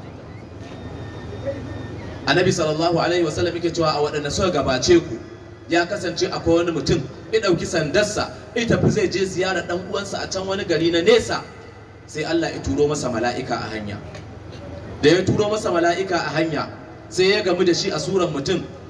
annabi sallallahu alaihi wasallam yake cewa a waɗanda suka gabace ku ya kasance akwai wani mutum ya ɗauki sandarsa ya tafi zai je ziyarar ɗan uwansa a can wani gari na nesa sai Allah ya turo masa mala'ika a hanya da ya turo masa mala'ika a hanya sai ya gamu da shi a suran mutum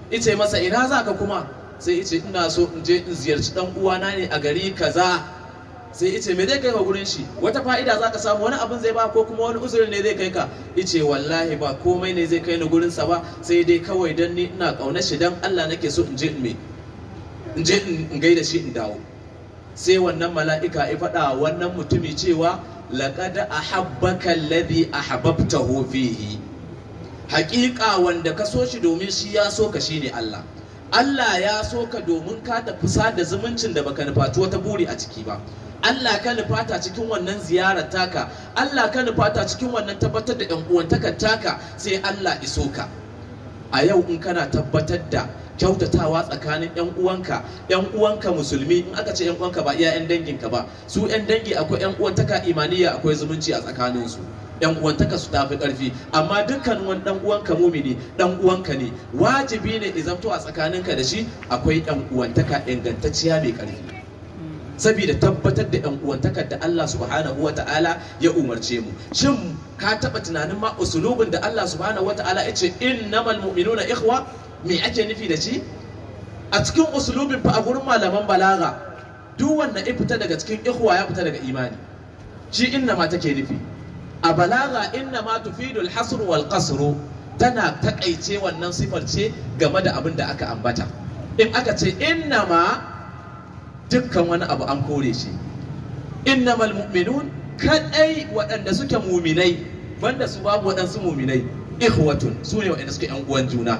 ice masa ina za ka kuma sai ice ina so in je in ziyarci dan uwana ne a gari kaza sai ice me zai kai ka gurin shi wata fa'ida za ka samu wani abin zai ba ko kuma wani uzuri ne zai kai ka ice wallahi ba komai ne zai kai ni gurin sa ba sai dai kawai dan ni ina kaunar shi dan Allah nake so in je in me in je in gaida shi in dawo sai wannan mala'ika ya faɗa wannan mutumi cewa laqad ahabbaka alladhi ahbabtahu fihi haƙiƙa wanda ka so shi domin shi ya so ka shine Allah Allah ya so ka domin ka tafi sada zumuncin da baka nufaci wata buri a ciki ba Allah ka nufata cikin wannan ziyarar taka Allah ka nufata cikin wannan tabbatar da yan uwantakar taka sai Allah iso ka a yau in kana tabbatar da kyautatawa tsakanin yan uwanka yan uwanka musulmi in aka ce yan uwanka ba iya yan danginka ba su yan dangi akwai yan uwantaka imaniya akwai zumunci a tsakaninsu yan uwantaka su tafi karfi amma dukkan wani dan uwanka mumini dan uwanka ne wajibi ne izamto a tsakaninka da shi akwai yan uwantaka ingantacciya mai karfi saboda tabbatar da yan uwantakar da Allah subhanahu wata'ala ya umarce mu shin ka taba tunanin ma usulubin da Allah subhanahu wata'ala ya ce innamal mu'minuna ikhwa me ake nufi da shi a cikin usulubin fa a gurin malaman balaga duk wanda ya fita daga cikin ikhwa ya fita daga imani shi inna ma take nufi a balaga inna ma tufidu al-hasr wal qasr tana takaice wannan sifar ce game da abin da aka ambata in aka ce inna ma dukkan wani abu an kore shi innamal mu'minun kadai waɗanda suke muminai banda su babu waɗansu muminai ikhwatun su ne waɗanda suke yan uwan juna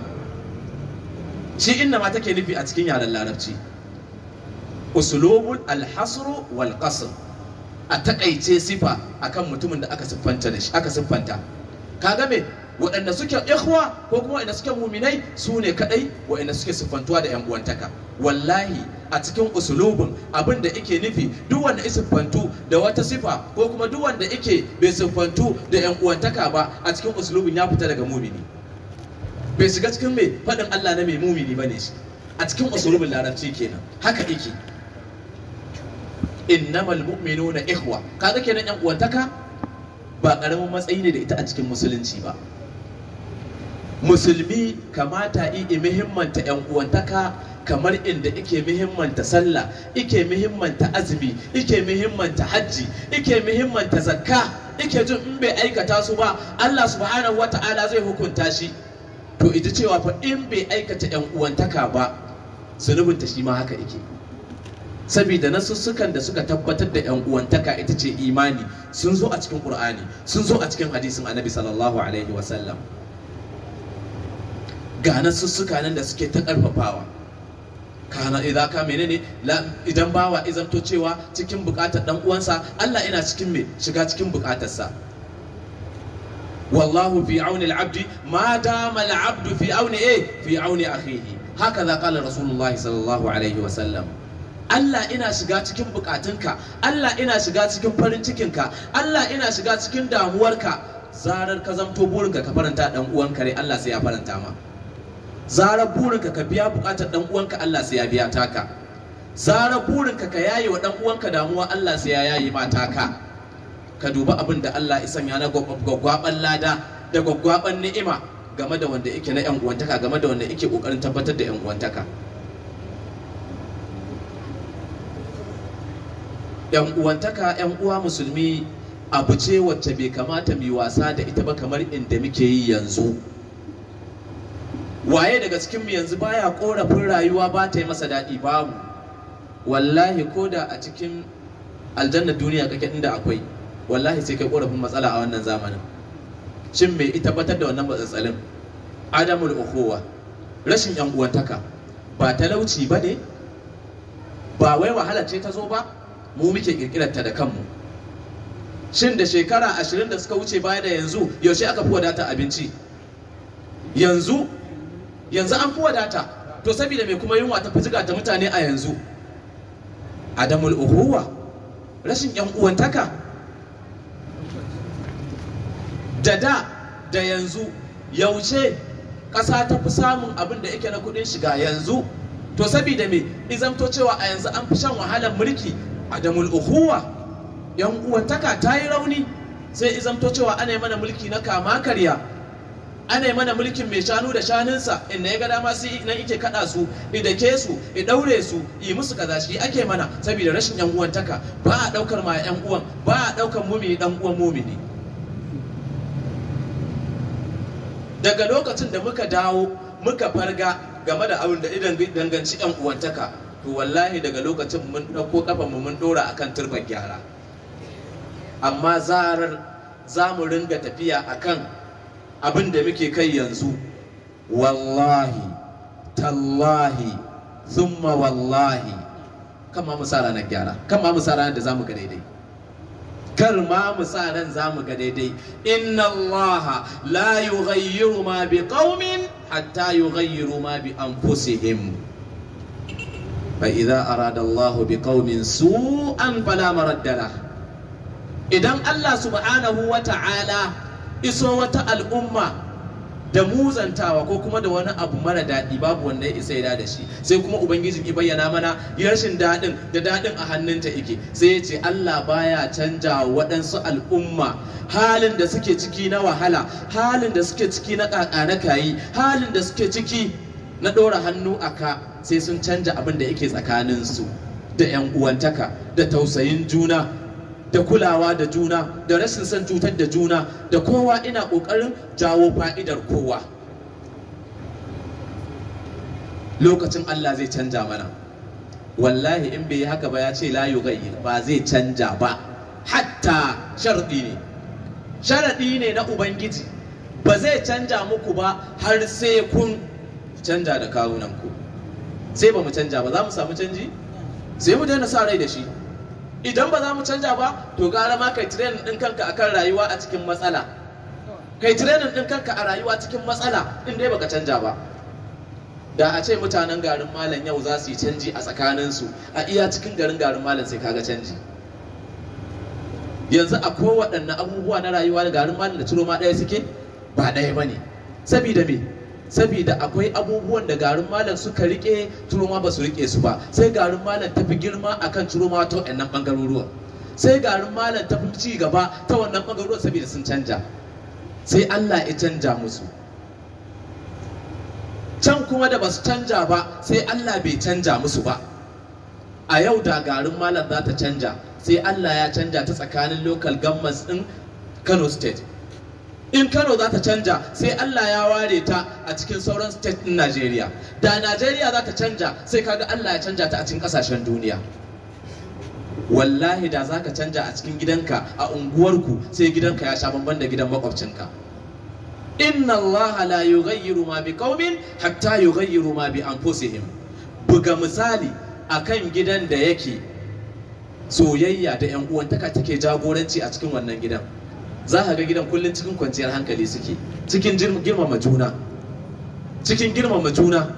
shi inna ma take nufi a cikin yaren larabci usulubul alhasru wal qasr a takaice sifa akan mutumin da aka siffanta da shi aka siffanta kaga me waɗanda suke ikhwa ko kuma waɗanda suke muminai su ne kadai waɗanda suke siffantuwa da yan uwantaka wallahi a cikin usulubin abin da ike nufi duk wanda ya siffantu da wata sifa ko kuma duk wanda ike bai siffantu da yan uwantaka ba a cikin usulubin ya fita daga mumini bai shiga cikin mai faɗin Allah na mai mumini bane shi a cikin usulubin larabci kenan haka yake innamal mu'minuna ikhwa kaga kenan yan uwantaka ba karamin matsayi ne da ita a cikin musulunci ba musulmi kamata yi muhimmanta yan uwantaka kamar inda ike muhimmanta sallah ike muhimmanta azumi ike muhimmanta hajji ike muhimmanta zakka ike jin in bai aikata su ba Allah subhanahu wata'ala zai hukunta shi to ita cewa fa in bai aikata yan uwantaka ba zunubinta shi ma haka yake saboda nasussukan da suka tabbatar da yan uwantaka ita ce imani sun zo a cikin qur'ani sun zo a cikin hadisin annabi sallallahu alaihi wasallam ga nasussuka nan da suke ta karfafawa kana idan ka menene idan bawa izanto cewa cikin bukatar dan uwansa Allah ina cikin me shiga cikin bukatarsa wallahu fi auni al-abdi ma dama al-abdu fi auni eh fi auni akhihi hakaza qala rasulullah sallallahu alaihi wa sallam Allah ina shiga cikin bukatunka Allah ina shiga cikin farin cikinka Allah ina shiga cikin damuwarka zarar ka zamto burinka ka faranta dan uwanka rai Allah sai ya faranta ma zarar burinka ka biya bukatar dan uwanka Allah sai ya biya taka zarar burinka ka yaye wa dan uwanka damuwa Allah sai ya yaye ma taka ka duba abin da Allah ya sanya na gwaggwaban lada da gwaggwaban ni'ima game da wanda yake na yan uwantaka game da wanda yake kokarin tabbatar da yan uwantaka yan uwantaka yan uwa musulmi abu ce wacce bai kamata mu wasa da ita ba kamar inda muke yi yanzu waye daga cikin mu yanzu baya korafin rayuwa ba ta yi masa daɗi babu wallahi ko da a cikin aljanna duniya kake inda akwai wallahi sai kai korafin matsala a wannan zamanin shin me ita tabbatar da wannan matsatsalin adamul ukhuwa rashin yan uwantaka ba talauci ba ne ba wai wahala ce ta zo ba mu muke kirkirar ta da kanmu shin da shekara ashirin da suka wuce baya da yanzu yaushe aka fi wadata abinci yanzu yanzu an fi wadata to saboda mai kuma yunwa ta fi ta mutane a yanzu adamul uhuwa rashin yan uwantaka da da da yanzu yaushe ƙasa ta fi samun abin da yake na kuɗin shiga yanzu to saboda me izamto cewa a yanzu an fi shan wahalar mulki adamul uhuwa yan uwantaka ta yi rauni sai izamto cewa ana yi mana mulki na kama karya ana yi mana mulkin mai shanu da shanunsa inda ya ga dama sai nan ike kada su idake su i daure su yi musu kaza shi ake mana saboda rashin yan uwantaka ba a daukar ma yan uwan ba a daukar mumini dan uwan mumini daga lokacin da muka dawo muka farga game da abin da idan danganci yan uwantaka to wallahi daga lokacin mun dauko kafan mu mun dora akan turban gyara amma zarar za mu ringa tafiya akan abin da muke kai yanzu wallahi tallahi thumma wallahi kan ma mu sa ranar gyara kan ma mu sa ranar da za mu ga daidai kar ma mu sa ran za mu ga daidai inna allaha la yughayyiru ma bi qaumin hatta yughayyiru ma bi anfusihim fa idza arada allahu bi qaumin su'an fala maradda lah idan allah subhanahu wa ta'ala iso wata al'umma da muzantawa ko kuma da wani abu mara daɗi babu wanda ya isa ya da shi sai kuma ubangiji ya bayyana mana rashin daɗin da daɗin a hannunta yake sai ya ce Allah baya canja waɗansu al'umma halin da suke ciki na wahala halin da suke ciki na ƙaƙa na kayi halin da suke ciki na ɗora hannu a ka sai sun canja abin da yake tsakaninsu da 'yan uwantaka da tausayin juna da kulawa da juna da rashin son cutar da juna da kowa ina ƙoƙarin jawo fa'idar kowa lokacin Allah zai canja mana wallahi in bai yi haka ba ya ce la yughayyir ba zai canja ba hatta sharɗi ne sharaɗi ne na ubangiji ba zai canja muku ba har sai kun canja da kawunanku sai ba mu canja ba za mu samu canji sai mu daina sa rai da shi idan ba za mu canja ba to gara ma kai training din kanka akan rayuwa a cikin matsala kai training din kanka a rayuwa cikin matsala in dai baka canja ba da a ce mutanen garin malam yau za su yi canji a tsakaninsu a iya cikin garin garin malam sai kaga canji yanzu a kowaɗanne abubuwa na rayuwa da garin malam da ciro ma ɗaya suke ba ɗaya ba ne sabida me saboda akwai abubuwan da garin malam suka rike turoma ba su rike su ba sai garin malam tafi girma akan turoma ta wannan bangaroruwa sai garin malam tafi ci gaba ta wannan bangaroruwa saboda sun canja sai Allah ya canja musu can kuma da ba su canja ba sai Allah bai canja musu ba a yau da garin malam za ta canja sai Allah ya canja ta tsakanin local governments din Kano state in kano za ta canja sai allah ya ware ta a cikin sauran state din najeriya da najeriya za ta canja sai kaga allah ya canja ta a cikin kasashen duniya wallahi da za ka canja a cikin gidanka a unguwarku sai gidanka ya sha bamban da gidan makwabcinka inna allaha la yughayyiru ma bi qaumin hatta yughayyiru ma bi anfusihim buga misali akan gidan da yake soyayya da yan uwantaka take jagoranci a cikin wannan gidan za ka ga gidan kullum cikin kwanciyar hankali suke cikin girmama juna cikin girmama juna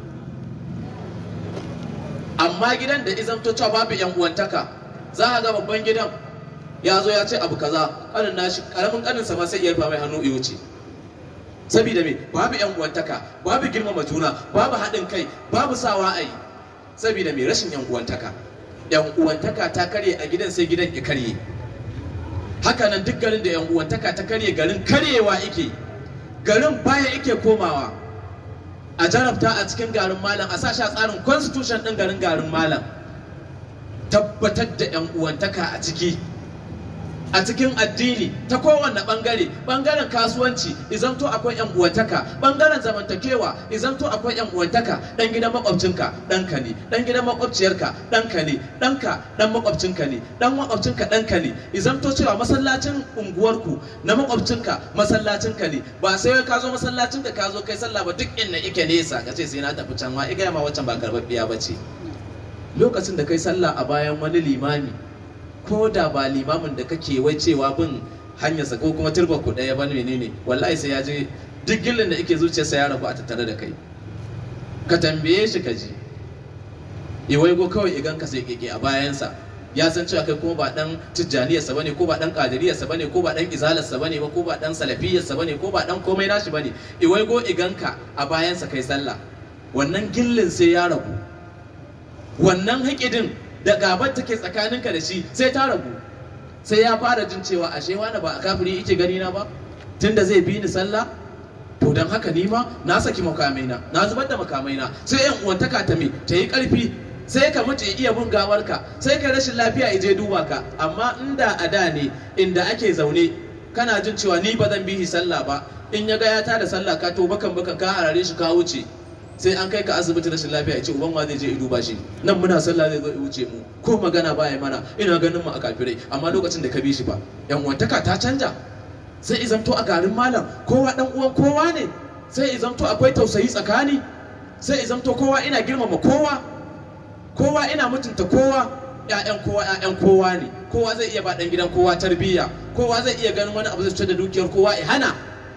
amma gidan da izamto cewa babu yan uwantaka za ka ga babban gidan ya zo ya ce abu kaza kanin nashi karamin kanin sa ma sai iya mai hannu iyo ce saboda me babu yan uwantaka babu girmama juna babu haɗin kai babu sawa ai saboda me rashin yan uwantaka yan uwantaka ta karye a gidan sai gidan ya karye haka nan duk garin da yan uwantaka ta karye garin karyewa ike garin baya ike komawa a jarabta a cikin garin malam a sashi a tsarin constitution din garin garin malam tabbatar da yan uwantaka a ciki a cikin addini ta kowanne bangare bangaren kasuwanci izanto akwai yan uwantaka bangaren zamantakewa izanto akwai yan uwantaka dan gidan makwabcinka ɗanka ne dan gidan makwabciyarka ɗanka ne ɗanka dan makwabcinka ne dan makwabcinka ɗanka ne izanto cewa masallacin unguwarku na makwabcinka masallacinka ne ba sai ka zo masallacin da ka zo kai sallah ba duk inda ike nesa ka ce sai na tafi can ma iga ma wancan ba karbabbiya ba ce lokacin da kai sallah a bayan wani limami ko da ba limamin da kake wai cewa bin hanyarsa ko kuma turba ku ɗaya ba menene wallahi sai ya je duk gillin da yake zuciyarsa ya rabu a tattare da kai ka tambaye shi ka ji iwai go kawai igan ka sai keke a bayansa ya san cewa kai kuma ba dan tijjaniyarsa bane ko ba dan qadiriyarsa bane ko ba dan izalarsa bane ba ko ba dan salafiyarsa bane ko ba dan komai nashi bane iwai go igan ka a bayansa kai sallah wannan gillin sai ya rabu wannan haƙidin da gabar take tsakaninka da shi sai ta ragu sai ya fara jin cewa ashe wani ba a kafiri yake gani na ba tunda zai bi ni sallah to don haka ni ma na saki makamaina na zubar da makamaina sai yan uwantaka ta me ta yi karfi sai ka mutu ya iya bin gawarka sai ka rashin lafiya ya je duba ka amma inda a da ne inda ake zaune kana jin cewa ni ba zan bihi sallah ba in ya ga ya tada sallah ka to bakan bakan ka harare shi ka wuce sai an kai ka asibiti rashin lafiya ya ce uban ma zai je ya duba shi nan muna sallah zai zo ya wuce mu ko magana baya mana ina ganin mu a kafirai amma lokacin da ka bi shi ba yan uwantaka ta canja sai izamto a garin malam kowa dan uwan kowa ne sai izamto akwai tausayi tsakani sai izamto kowa ina girmama kowa kowa ina mutunta kowa ƴaƴan kowa ƴaƴan kowa ne kowa zai iya ba dan gidan kowa tarbiyya kowa zai iya ganin wani abu zai cutar da dukiyar kowa ya hana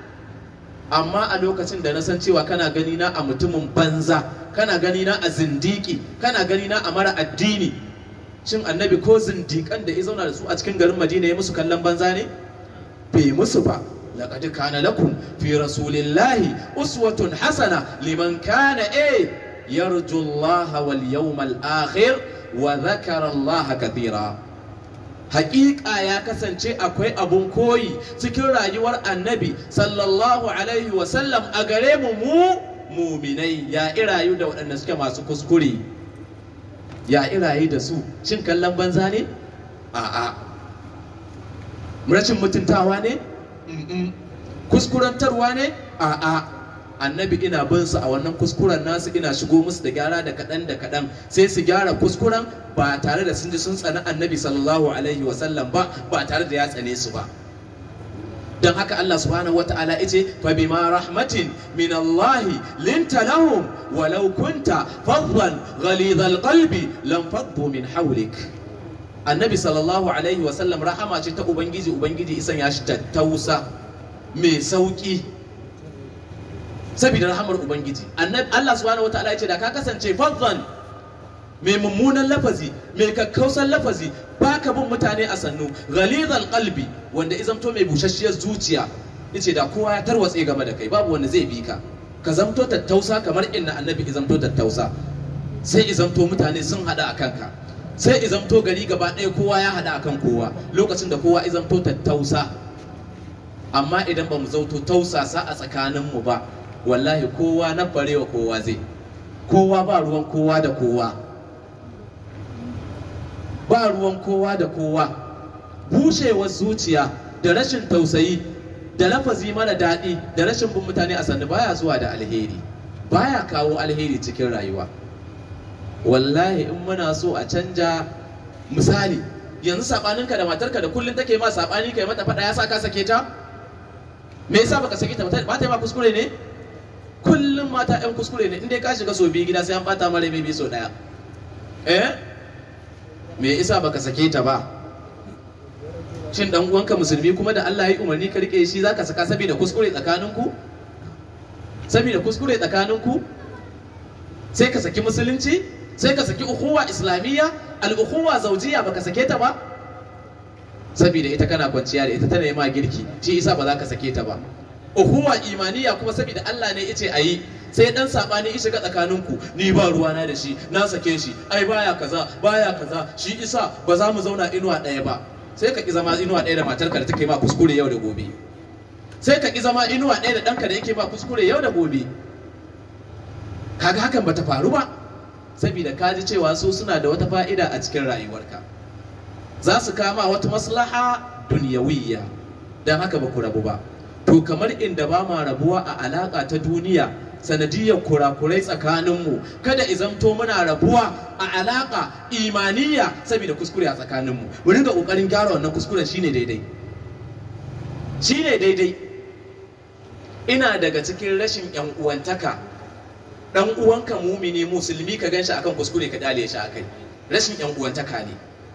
amma a lokacin da na san cewa kana gani na a mutumin banza kana gani na a zindiki kana gani na a mara addini shin annabi ko zindikan da ya zauna da su a cikin garin madina ya musu kallon banza ne bai musu ba laqad kana lakum fi rasulillahi uswatun hasana liman kana eh yarju Allah wal yawmal akhir wa dhakara Allah kathira Hakika ya kasance akwai abun koyi cikin rayuwar annabi sallallahu alaihi wasallam a gare mu mu muminai ya irayu da waɗanda suke masu kuskure ya irayu da su shin kallon banza ne a'a rashin mutuntawa ne Mm-mm. kuskurantarwa ne a'a annabi ina bin su a wannan kuskuren nasu ina shigo musu da gyara da kaɗan da kaɗan sai su gyara kuskuren ba tare da sun ji sun tsani annabi sallallahu alaihi wasallam ba ba tare da ya tsane su ba don haka Allah subhanahu wata'ala yace fa bima rahmatin min Allah linta lahum walau kunta faddan ghalidhal qalbi lam faddu min hawlik annabi sallallahu alaihi wasallam rahama ce ta ubangiji ubangiji isan ya shi tattausa mai sauki saboda rahamar ubangiji annabi Allah subhanahu wataala ya ce da ka kasance faddan mai mummunan lafazi mai kakkausan lafazi baka bin mutane a sannu ghalizal qalbi wanda izamto mai bushashiyar zuciya yace da kowa ya tarwatse game da kai babu wanda zai bi ka ka zamto tattausa kamar inna annabi izamto tattausa sai izamto mutane sun hada a kanka sai izamto gari gaba ɗaya kowa ya hada akan kowa lokacin da kowa izamto tattausa amma idan ba mu zauto tausasa a tsakaninmu ba wallahi kowa na barewa kowa zai kowa ba ruwan kowa da kowa ba ruwan kowa da kowa bushewar zuciya da rashin tausayi da lafazi mara daɗi da rashin bin mutane a sannu baya zuwa da alheri baya kawo alheri cikin rayuwa wallahi in muna so a canja misali yanzu saɓaninka da matarka da kullum take ma saɓani kai mata faɗa ya sa ka sake ta me yasa baka sake ta ba ta yi ma kuskure ne kullum mata yan kuskure ne inda ka shiga so biyu gida sai an bata mara mai so daya eh me yasa baka sake ta ba shin dan uwanka musulmi kuma da Allah ya yi umarni ka rike shi zaka saka saboda kuskure tsakaninku saboda kuskure tsakaninku sai ka saki musulunci sai ka saki ukhuwa islamiyya al-ukhuwa zawjiyya baka sake ta ba saboda ita kana kwanciya da ita tana yi ma girki shi isa ba za ka sake ta ba uhuwa imaniya kuma saboda Allah ne yace ayi sai dan sabani ya shiga tsakaninku ni ba ruwana da shi na sake shi ai baya kaza baya kaza shi isa ba za mu zauna inuwa ɗaya ba sai ka ki zama inuwa ɗaya da matarka da take ma kuskure yau da gobe sai ka ki zama inuwa ɗaya da ɗanka da yake ma kuskure yau da gobe kaga hakan bata faru ba saboda ka ji cewa su suna da wata fa'ida a cikin rayuwarka za su kama wata maslaha duniyawiyya don haka ba ku rabu ba to kamar inda ba ma rabuwa a alaƙa ta duniya sanadiyar kurakurai tsakaninmu kada izamto muna rabuwa a alaƙa imaniya saboda kuskure a tsakaninmu mu ringa ƙoƙarin gyara wannan kuskuren shine daidai shine daidai ina daga cikin rashin yan uwantaka dan uwanka mumini musulmi ka ganshi akan kuskure ka dale shi akai rashin yan uwantaka ne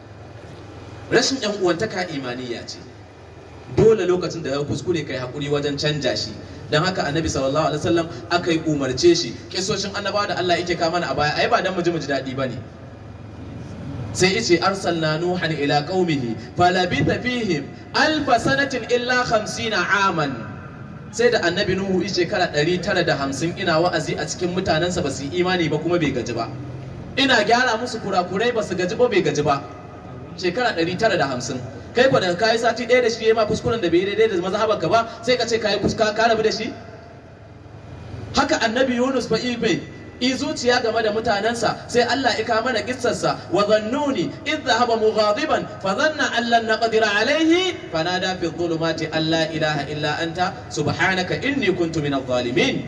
rashin yan uwantaka imaniya ce dole lokacin da ya kuskure kai hakuri wajen canja shi dan haka annabi sallallahu alaihi wasallam aka yi umarce shi kisoshin annabawa da Allah yake kama a baya ai ba dan mu ji mu ji dadi bane sai yace arsalna nuhan ila qaumihi falabitha fihim alf sanatin illa 50 aman sai da annabi nuhu yi shekara 950 ina wa'azi a cikin mutanensa ba su yi imani ba kuma bai gaji ba ina gyara musu kurakurai ba su gaji ba bai gaji ba shekara 950 kai kwa daga kayi sati ɗaya da shi ya ma kuskuren da bai daidai da mazhabar ka ba sai ka ce kayi kuska ka rabu da shi haka annabi yunus fa ibe i zuciya game da mutanensa sai Allah ya kama da kissarsa wa zannuni idh dhahaba mughadiban fa dhanna an lan naqdira alayhi fanada fi dhulumati an la ilaha illa anta subhanaka inni kuntu min adh-dhalimin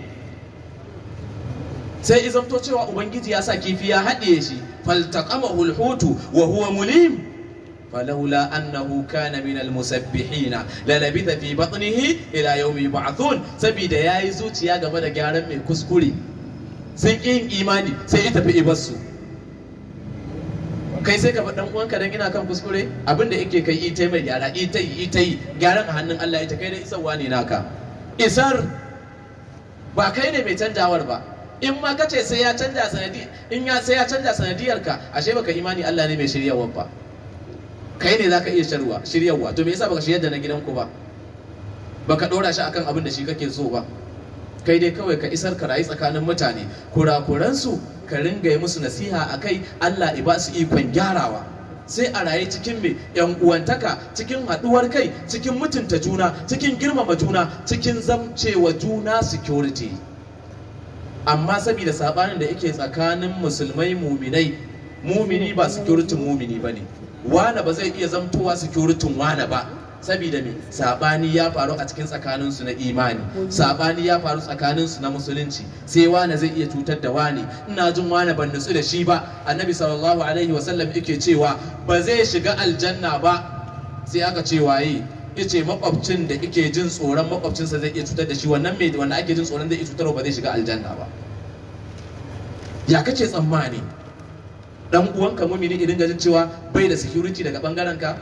sai izamto cewa ubangiji ya sa kifi ya haɗiye shi faltaqamahu al-hutu wa huwa mulim فلولا أنه كان من المسبحين للبث في بطنه إلى يوم يبعثون سبيد يا يزوت يا جماعة جارم من كسكري sun ƙi yin imani sai ita fi ibarsu kai sai ka faɗi ɗan uwanka dan ina kan kuskure abin da yake kai ita mai gyara ita yi ita yi gyaran a hannun Allah ita kai da isarwa ne naka isar ba kai ne mai canjawar ba in ma kace sai ya canja sanadi in ya sai ya canja sanadiyar ka ashe baka imani Allah ne mai shiryawar ba kai ne zaka iya shirwa shiryarwa to me yasa baka shiryar da na gidanku ba baka dora shi akan abin da shi kake so ba kai dai kawai ka isar ka rayu tsakanin mutane kurakuransu ka ringa yi musu nasiha a kai Allah ya ba su ikon gyarawa sai a raye cikin mai yan uwantaka cikin haɗuwar kai cikin mutunta juna cikin girmama juna cikin zamcewa juna security amma saboda sabanin da yake tsakanin musulmai muminai mumini ba security mumini ba ne wane ba zai iya zamtowa security wane ba saboda me sabani ya faru a cikin tsakaninsu na imani sabani ya faru tsakaninsu na musulunci sai wane zai iya cutar da wane ina jin wane ban nutsu da shi ba annabi sallallahu alaihi wasallam yake cewa ba zai shiga aljanna ba sai aka ce waye yace makwabcin da yake jin tsoron makwabcinsa zai iya cutar da shi wannan mai wanda ake jin tsoron zai iya cutarwa ba zai shiga aljanna ba ya kace tsammani dan uwanka mumini idan ga jin cewa bai da security daga bangaren ka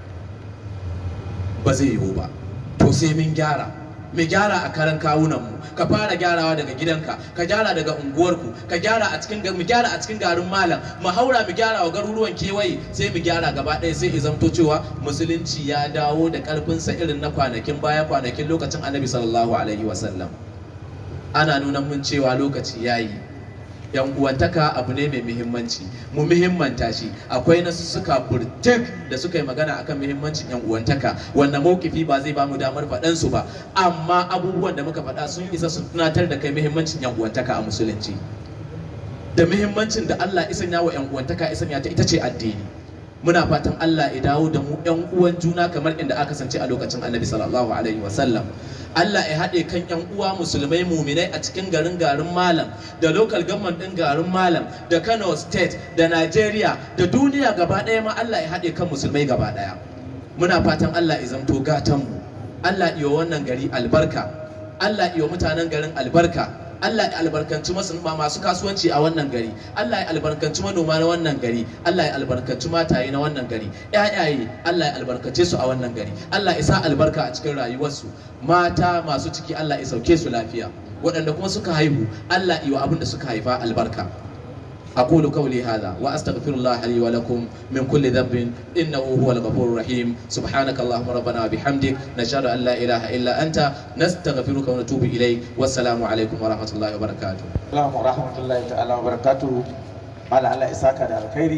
ba zai yiwu ba to sai mun gyara mu gyara a karan kawunanmu ka fara gyarawa daga gidanka ka gyara daga unguwarku ka gyara a cikin mu gyara a cikin garin malam mu haura mu gyara wa garuruwan kewaye sai mu gyara gaba ɗaya sai ya zamto cewa musulunci ya dawo da ƙarfinsa irin na kwanakin baya kwanakin lokacin annabi sallallahu alaihi wasallam ana nuna mun cewa lokaci yayi yan uwantaka abu ne mai muhimmanci mu muhimmanta shi akwai nasu suka burtik da suka yi magana akan muhimmancin yan uwantaka wannan mawkifi ba zai ba mu damar faɗan su ba amma abubuwan da muka faɗa sun isa su tunatar da kai muhimmancin yan uwantaka a musulunci da muhimmancin da Allah isan yawa yan uwantaka isan ya ta ita ce addini muna fatan Allah ya dawo da mu yan uwan juna kamar inda aka sance a lokacin Annabi sallallahu alaihi wasallam Allah ya haɗe kan 'yan uwa musulmai muminai a cikin garin garin malam da local government ɗin garin malam da Kano state da Nigeria da duniya gaba ɗaya ma Allah ya haɗe kan musulmai gaba ɗaya muna fatan Allah ya zamto gatan mu Allah iya wannan gari albarka Allah iya mutanen garin albarka Allah ya albarkanci masu kasuwanci a wannan gari Allah ya albarkanci manoma na wannan gari Allah ya albarkanci mataye na wannan gari ƴaƴaye Allah ya albarkace su a wannan gari Allah ya sa albarka a cikin rayuwarsu mata masu ciki Allah ya sauke su lafiya waɗanda kuma suka haihu Allah ya abin da suka haifa albarka أقول قولي هذا وأستغفر الله لي ولكم من كل ذنب إنه هو الغفور الرحيم سبحانك اللهم ربنا وبحمدك نشهد أن لا إله إلا أنت نستغفرك ونتوب إليك والسلام عليكم ورحمة الله وبركاته Assalamu rahmatullahi ta'ala wa barakatuhu ala Allah isaka da alkhairi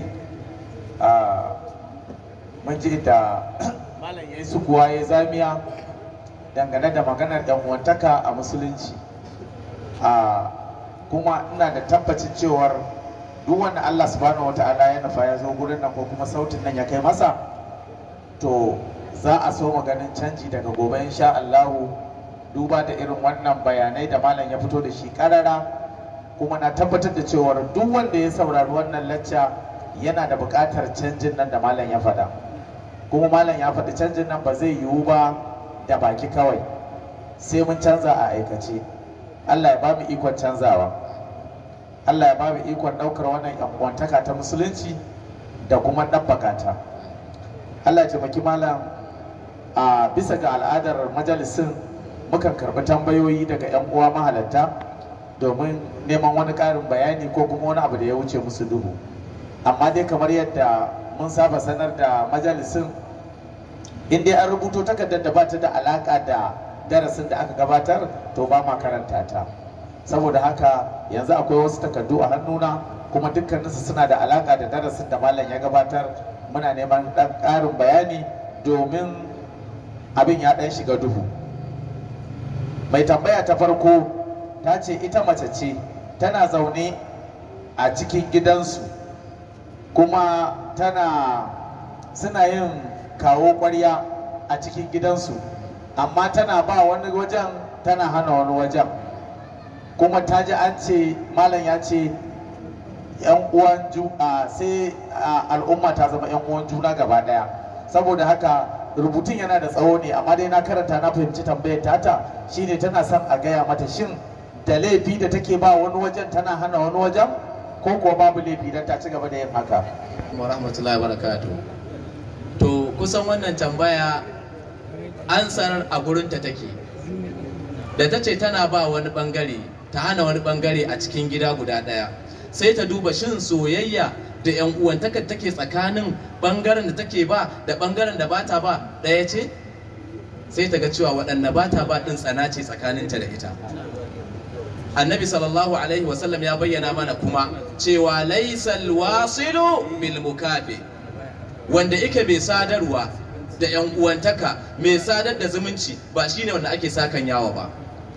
mun ji da malam yayi su kuwa ya zamiya dangane da maganar yan uwantaka a musulunci kuma ina da tabbacin cewar duk wanda Allah subhanahu wata'ala ya nufa ya zo gurin nan ko kuma sautin nan ya kai masa to za a so maganin canji daga gobe insha Allahu duba da irin wannan bayanai da malam ya fito da shi karara kuma na tabbatar da cewar duk wanda ya saurari wannan lacca yana da buƙatar canjin nan da malam ya faɗa kuma malam ya faɗi canjin nan ba zai yiwu ba da baki kawai sai mun canza a aikace Allah ya ba mu ikon canzawa Allah ya ba mu ikon ɗaukar wannan yankwantaka ta musulunci da kuma ɗabbaka ta Allah ya taimaki malam a bisa ga al'adar majalisin mukan karɓi tambayoyi daga 'yan uwa mahalatta domin neman wani ƙarin bayani ko kuma wani abu da ya wuce musu duhu amma dai kamar yadda mun saba sanar da majalisin in dai an rubuto takardar da ba ta da alaƙa da darasin da aka gabatar to ba ma karanta ta saboda haka yanzu akwai wasu takardu a hannuna kuma dukkaninsu suna da alaƙa da darasin da malam ya gabatar muna neman ɗan ƙarin bayani domin abin ya ɗan shiga duhu mai tambaya ta farko ta ce ita mace ce tana zaune a cikin gidansu kuma tana suna yin kawo ƙwarya a cikin gidansu amma tana ba wani wajen tana hana wani wajen kuma ta ji an ce malam ya ce yan uwan juna sai a, al'umma ta zama yan uwan juna gaba daya saboda haka rubutun yana da tsawo ne amma dai na karanta na fahimci tambayar tata shine tana son a gaya mata shin da laifi da take ba wani wajen tana hana wani wajen ko kuwa babu laifi don ta ci gaba da yin haka wa rahmatullahi wa barakatuh to kusan wannan tambaya ansar a gurinta take da ta ce tana ba wani bangare ta hana wani bangare a cikin gida guda daya sai ta duba shin soyayya da yan uwantaka take tsakanin bangaren da take ba da bangaren da bata ba daya ce sai ta ga cewa waɗanne bata ba ɗin tsana ce tsakaninta da ita annabi sallallahu alaihi wasallam ya bayyana mana kuma cewa laisal wasilu bil mukafi wanda ike mai sadarwa da yan uwantaka mai sadar da zumunci ba shine wanda ake sakan yawa ba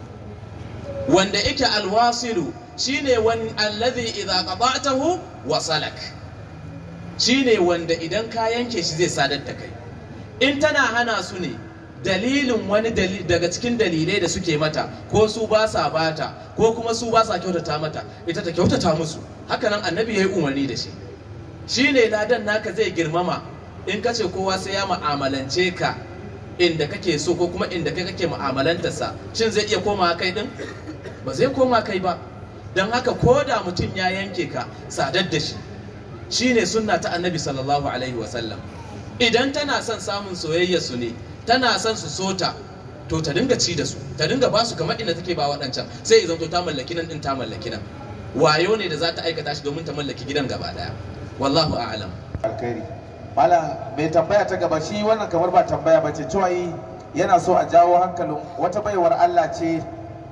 wanda ike alwasilu shine wani allazi idza qata'tahu wasalak shine wanda idan ka yanke shi zai sadar da kai in tana hana su ne dalilin wani daga cikin dalilai da suke mata ko su ba sa bata ko kuma su ba sa kyautata mata ita ta kyautata musu hakanan annabi ya yi umarni da shi shi ne ladan naka zai girmama in ka ce kowa sai ya mu'amalance ka inda kake so ko kuma inda kai kake mu'amalantarsa shin zai iya koma kai din ba zai koma kai ba don haka ko da mutum ya yanke ka sadar da shi shine sunna ta annabi sallallahu alaihi wasallam idan tana son samun soyayya su ne tana son su sota to ta dinga ci da su ta dinga ba su kamar inda take ba waɗancan sai idan to ta mallaki nan din ta mallaki nan wayo ne da za ta aikata shi domin ta mallaki gidan gaba daya wallahu a'lam alkhairi malam mai tambaya ta gaba shi wannan kamar ba tambaya ba ce cewa yi yana so a jawo hankalin wata baiwar Allah ce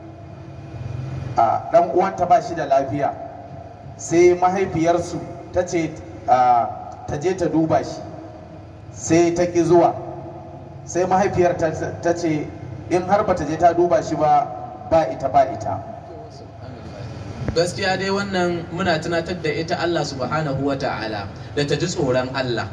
a dan uwanta ba shi da lafiya sai mahaifiyarsu ta ce ta je ta duba shi sai ta ki zuwa sai mahaifiyar ta ce in har bata je ta duba shi ba ba ita ba ita gaskiya dai wannan muna tunatar da ita Allah subhanahu wa ta'ala da ta ji tsoron Allah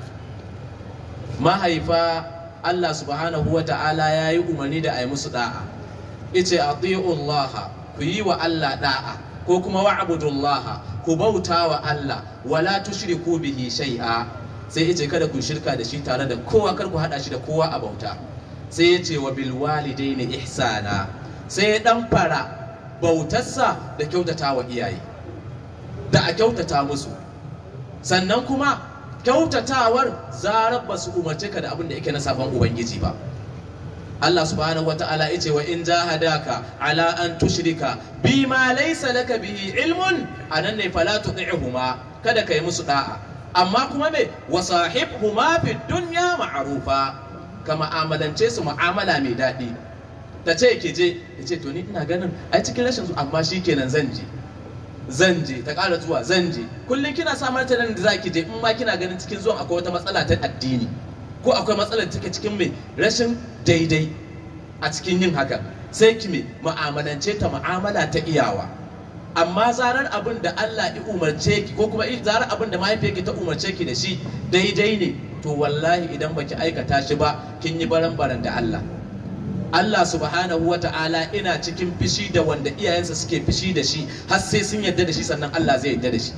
mahaifa Allah subhanahu wa ta'ala ya yi umarni da a yi musu da'a ice a Allah ku yi wa Allah da'a ko kuma wa'budullaha ku bauta wa Allah wala tushriku bihi shay'a sai yace kada ku shirka da shi tare da kowa kar ku hada shi da kowa a bauta sai yace wa bil walidaini ihsana sai ya dan fara bautarsa da kyautata wa iyaye da a kyautata musu sannan kuma kyautatawar zarar ba su umarce ka da abin da yake na sabon ubangiji ba Allah subhanahu wata'ala yace wa in jahadaka ala an tushrika bima laysa laka bihi ilmun anan ne fala tuti'huma kada kai musu da'a amma kuma me wa sahibhuma fid dunya ma'rufa ka ma'amalance su mu'amala mai daɗi ta ce ki je ya ce to ni ina ganin ai cikin rashin su amma shikenan zan je zan je ta ƙara zuwa zan je kullum kina samar ta nan da zaki je in ma kina ganin cikin zuwan akwai wata matsala ta addini ko akwai matsalar take cikin mai rashin daidai a cikin yin haka sai ki mai mu'amalance ta mu'amala ta iyawa amma zarar abin da Allah ya umarce ki ko kuma zarar abin da mahaifiyarki ta umarce ki da shi daidai ne to wallahi idan baki aikata shi ba kin yi baran baran da Allah Allah subhanahu wa ta'ala ina cikin fishi da wanda iyayensa suke fishi da shi har sai sun yarda da shi sannan Allah zai yarda da shi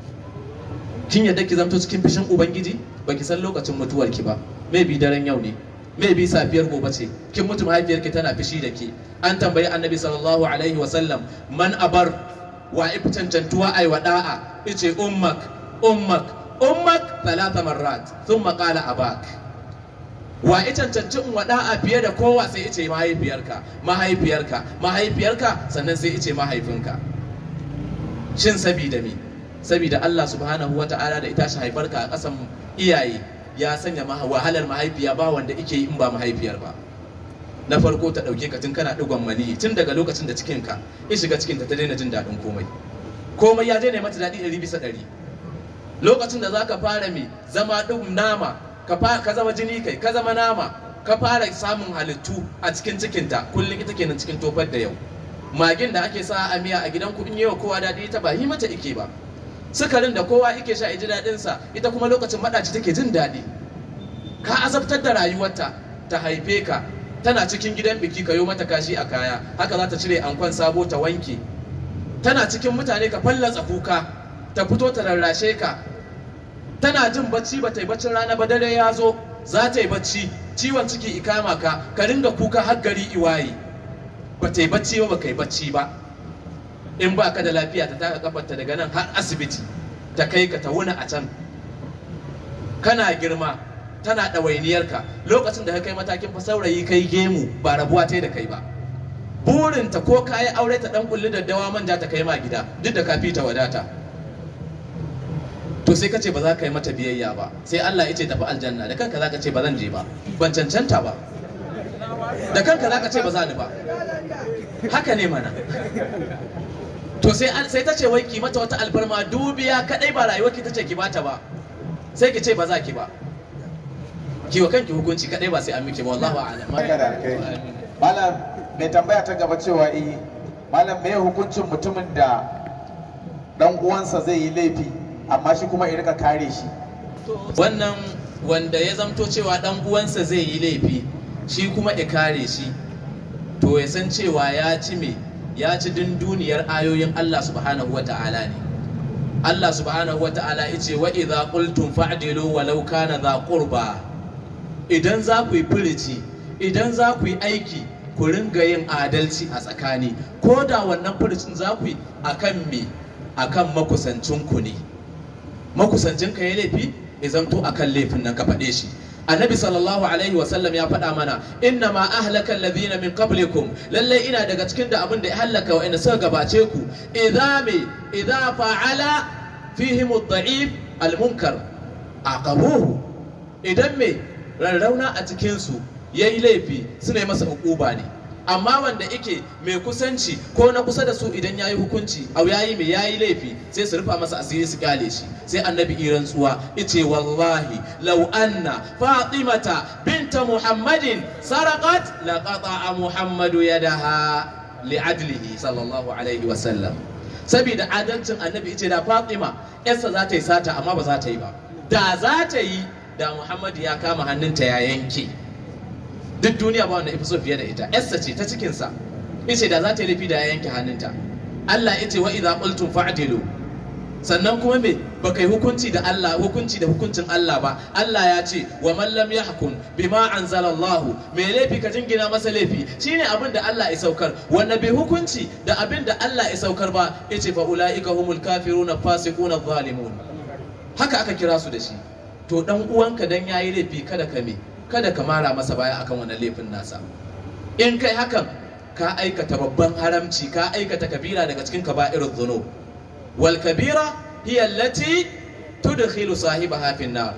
kin yarda ki zamto cikin fishin ubangiji baki san lokacin mutuwarki ba maybe daren yau ne maybe safiyar gobe ce kin mutu mahaifiyarki tana fishi da ke an tambayi annabi sallallahu alaihi wa sallam man abar wa ifi cancantuwa ai wa da'a ice ummak ummak ummak talata marrat thumma qala abak wa ya cancanci in wa da'a fiye da kowa sai ice mahaifiyarka mahaifiyarka mahaifiyarka sannan sai ice mahaifinka shin sabida me sabida Allah subhanahu wa ta'ala da ita shi haifarka a ƙasan iyaye ya sanya wahalar mahaifiya ba wanda ike yi in ba mahaifiyar ba na farko ta ɗauke ka tun kana ɗigon maniyi tun daga lokacin da cikinka ya shiga cikinta ta daina jin daɗin komai komai ya daina mata daɗi ɗari bisa ɗari lokacin da za ka fara mai zama ɗin nama ka zama jini kai ka zama nama ka fara samun halittu a cikin cikinta kullum ita kenan cikin tofar da yau magin da ake sa a miya a gidan ku in yi wa kowa daɗi ita ba yi mata ike ba sukarin da kowa ike sha ji daɗin sa ita kuma lokacin maɗaci take jin daɗi ka azabtar da rayuwarta ta haife ka tana cikin gidan biki ka yi mata kashi a kaya haka za ta cire ankon sabo ta wanke tana cikin mutane ka fallatsa kuka ta fito ta rarrashe ka tana jin bacci ba ta yi baccin rana ba dare ya zo za ta yi bacci ciwon ciki ikama ka ka ringa kuka har gari iwaye ba ta yi bacci ba ba ka yi bacci ba in ba ka da lafiya ta taka kafarta daga nan har asibiti ta kai ka ta wuni a can kana girma tana ɗawainiyarka lokacin da ka kai matakin fa saurayi kai gemu ba rabuwa ta da kai ba burinta ko ka yi aure ta ɗan kulli daddawa manja ta kai ma gida duk da ka fi ta wadata to sai ka ce ba za ka yi mata biyayya ba sai Allah ya ce tafi aljanna da kanka za ka ce ba zan je ba ban cancanta ba da kanka za ka ce ba za ni ba haka ne mana to sai an sai ta ce wai ki mata wata alfarma dubiya kadai ba rayuwar ki ta ce ki bata ba sai ki ce ba za ki ba ki wa kanki hukunci kadai ba sai an miki ba wallahu a'lam Haka da alkai. Malam mai tambaya ta gaba cewa eh malam me hukuncin mutumin da dan uwansa zai yi laifi amma shi kuma ya rika kare shi. wannan wanda ya zamto cewa dan uwansa zai yi laifi shi kuma ya kare shi to ya san cewa ya ci me ya ci dunduniyar ayoyin Allah subhanahu wata'ala ne Allah subhanahu wata'ala ya ce wa idza qultum fa'dilu walau kana dha qurba idan za ku yi firici idan za ku yi aiki ku ringa yin adalci a tsakani ko da wannan firicin za ku yi akan me akan makusancinku ne makusancin ka ya laifi ya zamto akan laifin nan ka faɗe shi annabi sallallahu alaihi wasallam ya faɗa mana inna ma ahlaka alladhina min qablikum lalle ina daga cikin da abin da ya halaka wa suka gabace ku idza me idza fa'ala fihim ad-da'if al-munkar aqabuhu idan me rarrauna a cikin su yayi laifi suna yi masa hukuba ne amma wanda yake mai kusanci ko na kusa da su idan yayi hukunci au yayi mai yayi laifi sai su rufa masa asiri su kyale shi sai annabi iran tsuwa yace wallahi law anna fatimata binta muhammadin saraqat laqata muhammadu yadaha li'adlihi sallallahu alaihi wa sallam saboda adalcin annabi yace da fatima yarsa za ta yi sata amma ba za ta yi ba da za ta yi da muhammadu ya kama hannunta ya yanke duk duniya ba wanda ya fi so fiye da ita yarsa ce ta cikinsa yace da za ta yi laifi da ya yanke hannunta Allah ya ce wa idza qultum fa'dilu sannan kuma me baka yi hukunci da Allah hukunci da hukuncin Allah ba Allah ya ce wa man lam yahkum bima anzala Allah me laifi ka jingina masa laifi shine abin da Allah ya saukar wanda bai hukunci da abin da Allah ya saukar ba yace fa ulaika humul kafiruna fasiquna zalimun haka aka kira su da shi to dan uwanka dan yayi laifi kada ka me kada ka mara masa baya akan wannan laifin nasa in kai hakan ka aikata babban haramci ka aikata kabira daga cikin kaba'irul dhunub wal kabira hiya allati tudkhilu sahibaha fi nar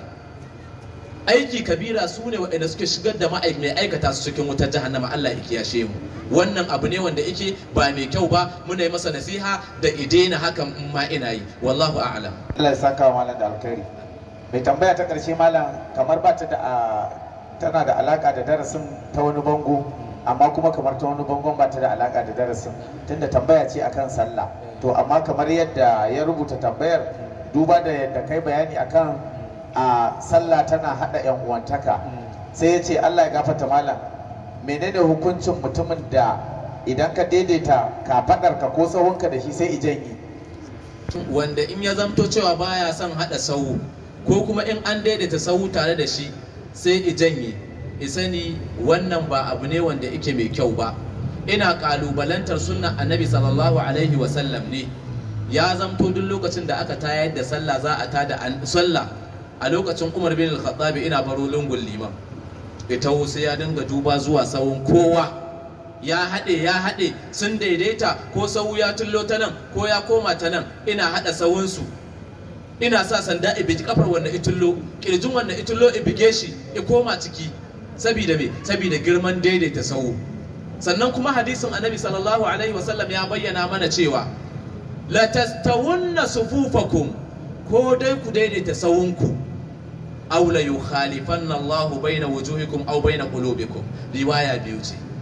aiki kabira su ne waɗanda suke shigar da mai aikata su cikin wutar jahannama Allah ya kiyashe mu wannan abu ne wanda yake ba mai kyau ba muna yi masa nasiha da idena hakan in ma ina yi wallahu a'lam Allah ya saka wa malam da alkhairi. Mai tambaya ta ƙarshe malam kamar ba ta da a- tana da alaka da darasin ta wani bango amma kuma kamar ta wani bangon ba ta da alaka da darasin tunda tambaya ce akan sallah to amma kamar yadda ya rubuta tambayar duba da yadda kai bayani akan a sallah tana hada yan uwantaka sai ya ce Allah ya gafarta malam menene hukuncin mutumin da idan ka daidaita kafadarka ko sahunka da shi sai ijan yi wanda in ya zamto cewa baya son haɗa sahu ko kuma in an daidaita sahu tare da shi sai i janye i sani wannan ba abu ne wanda yake mai kyau ba ina kalubalantar sunnan annabi sallallahu alaihi wasallam ne ya zamto duk lokacin da aka tayar da sallah za a tada an- sallah a lokacin umar bin al-khattabi ina baro lungun liman ita sai ya dinga duba zuwa sahun kowa ya haɗe ya haɗe sun daidaita ko sahu ya tullo ta nan ko ya koma ta nan ina haɗa sahunsu ina sa sanda i biji kafar wannan itullo kirjin wannan itullo i bige shi i koma ciki sabida me sabida girman daidaita sahu sannan kuma hadisin annabi sallallahu alaihi wasallam ya bayyana mana cewa la tastawunna sufufakum ko dai ku daidaita sahunku aw la yukhalifanna Allahu baina wujuhikum aw baina qulubikum riwaya biyu ce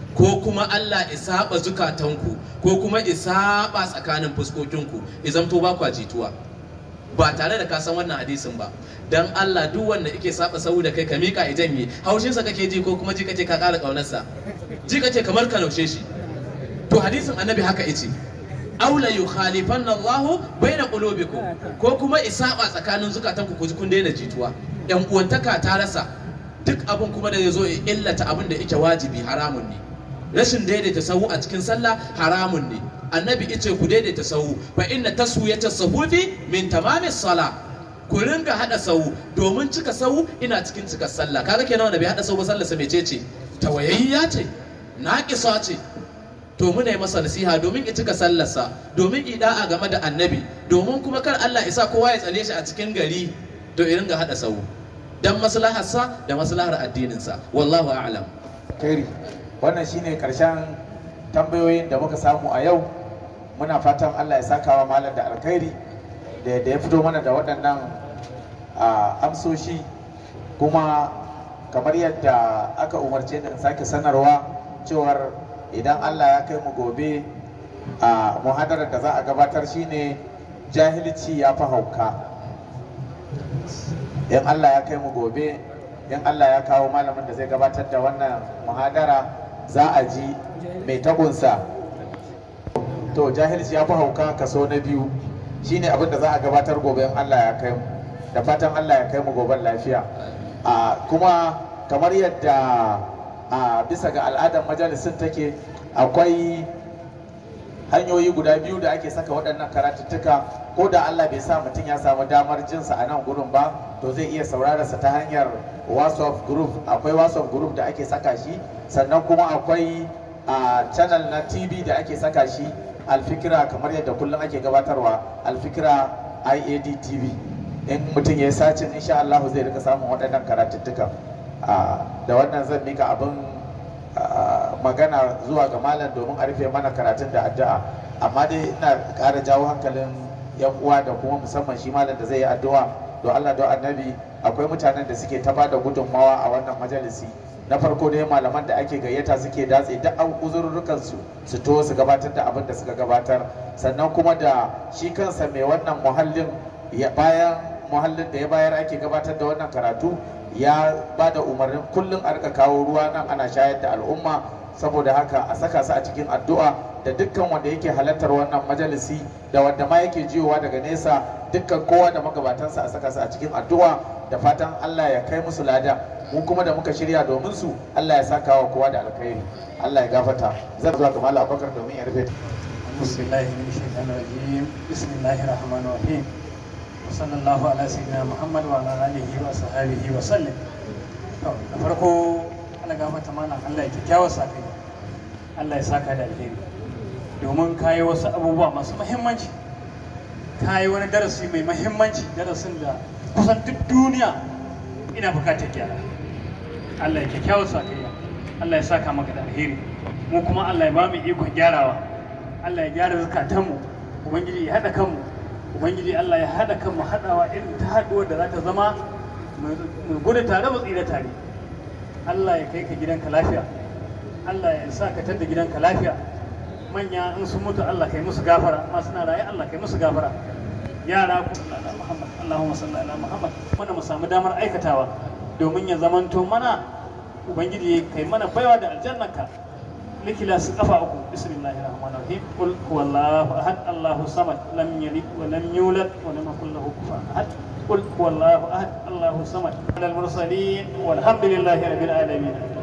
ko kuma Allah isaba zukatanku ko kuma isaba tsakanin fuskokinku izan to ba kwa jituwa ba tare da ka san wannan hadisin ba dan Allah duk wanda yake saba sau da kai ka mika ya janye haushin sa kake ji ko kuma ji kace ka ƙara ƙaunarsa ji kace kamar ka naushe shi to hadisin annabi haka yace aula yukhalifanna Allah baina qulubikum ko kuma isaba tsakanin zukatanku ku ji kun daina jituwa yan uwantaka ta rasa duk abin kuma da zai zo ya illata abin da yake wajibi haramun ne rashin daidaita sahu a cikin sallah haramun ne annabi ice ku daidaita sahu fa inna taswiyata sahufi min tamamis sala ku ringa hada sahu domin cika sahu ina cikin cika sallah kaga kenan wanda bai hada sahu ba sallar sa mecece tawayayya ce naqisa ce to muna yi masa nasiha domin ya cika sallarsa domin ida'a game da annabi domin kuma kar Allah isa kowa ya tsane shi a cikin gari to irin ga hada sahu dan maslaharsa da maslahar addininsa wallahu a'lam kairi wannan shine karshen tambayoyin da muka samu a yau muna fatan Allah ya saka wa malam da alkhairi da da ya fito mana da waɗannan a, amsoshi kuma kamar yadda aka umarce da in sake sanarwa cewar idan Allah ya kai mu gobe a muhadarar da za a gabatar shine jahilci ya fi hauka in Allah ya kai mu gobe in Allah ya kawo malamin da zai gabatar da wannan muhadara za a ji mai tagunsa to jahilci ya fi hauka kaso na biyu shine abin da za a gabatar gobe in Allah ya kai mu da fatan Allah ya kai mu goben lafiya a kuma kamar yadda a bisa ga al'adar majalisin take akwai hanyoyi guda biyu da ake saka waɗannan karatuttuka ko da Allah bai sa mutum ya samu damar jinsa a nan gurin ba to zai iya saurararsa ta hanyar whatsapp group akwai whatsapp group da ake saka shi sannan kuma akwai a channel na tv da ake saka shi alfikira kamar yadda kullum ake gabatarwa alfikira iad tv in mutum ya yi sacin insha Allah zai rika samun waɗannan karatuttuka da wannan zan mika abin magana zuwa ga malam domin a rufe mana karatun da addu'a amma dai ina ƙara jawo hankalin yan uwa da kuma musamman shi malam da zai yi addu'a don Allah don annabi akwai mutanen da suke ta bada gudunmawa a wannan majalisi na farko dai malaman da ake gayyata suke datse duk an uzurrukan su su to su gabatar da abin da suka gabatar sannan kuma da shi kansa mai wannan muhallin ya bayan muhallin da ya bayar ake gabatar da wannan karatu ya ba da umarnin kullum a rika kawo ruwa nan ana shayar da al'umma saboda haka a saka su a cikin addu'a da dukkan wanda yake halartar wannan majalisi da wanda ma yake jiyowa daga nesa dukkan kowa da magabatansa a saka su a cikin addu'a da fatan Allah ya kai musu lada mu kuma da muka shirya domin su Allah ya saka wa kowa da alkhairi Allah ya gafata zan zuwa ga Malam Abubakar domin ya rufe Bismillahi min shaitanir rajim Bismillahir rahmanir rahim وصلى الله على سيدنا محمد وعلى اله وصحبه وسلم to da farko Allah gafarta mana Allah ya kyakkyawa sakai Allah ya saka da alheri domin kayi wasu abubuwa masu muhimmanci kayi wani darasi mai muhimmanci darasin da kusan duk duniya ina bukatar gyara Allah ya kyakkyawa sakai Allah ya saka maka da alheri mu kuma Allah ya ba mu ikon gyarawa Allah ya gyara zukatanmu ubangiji ya haɗa kanmu ubangiji Allah ya haɗa kan mu haɗawa irin ta haɗuwar da za ta zama mu gudu tare mu tsira tare Allah ya kai ka gidanka lafiya Allah ya sa ka tada gidanka lafiya manya in sun mutu Allah kai musu gafara ma suna raye Allah kai musu gafara yara ku Allah Muhammad Allahumma salli ala Muhammad wanda mu samu damar aikatawa domin ya zamanto mana ubangiji kai mana baiwa da aljannaka لكلاس قفاؤكم بسم الله الرحمن الرحيم قل هو الله احد الله الصمد لم يلد ولم يولد ولم يكن له كفوا احد قل هو الله احد الله الصمد على المرسلين والحمد لله رب العالمين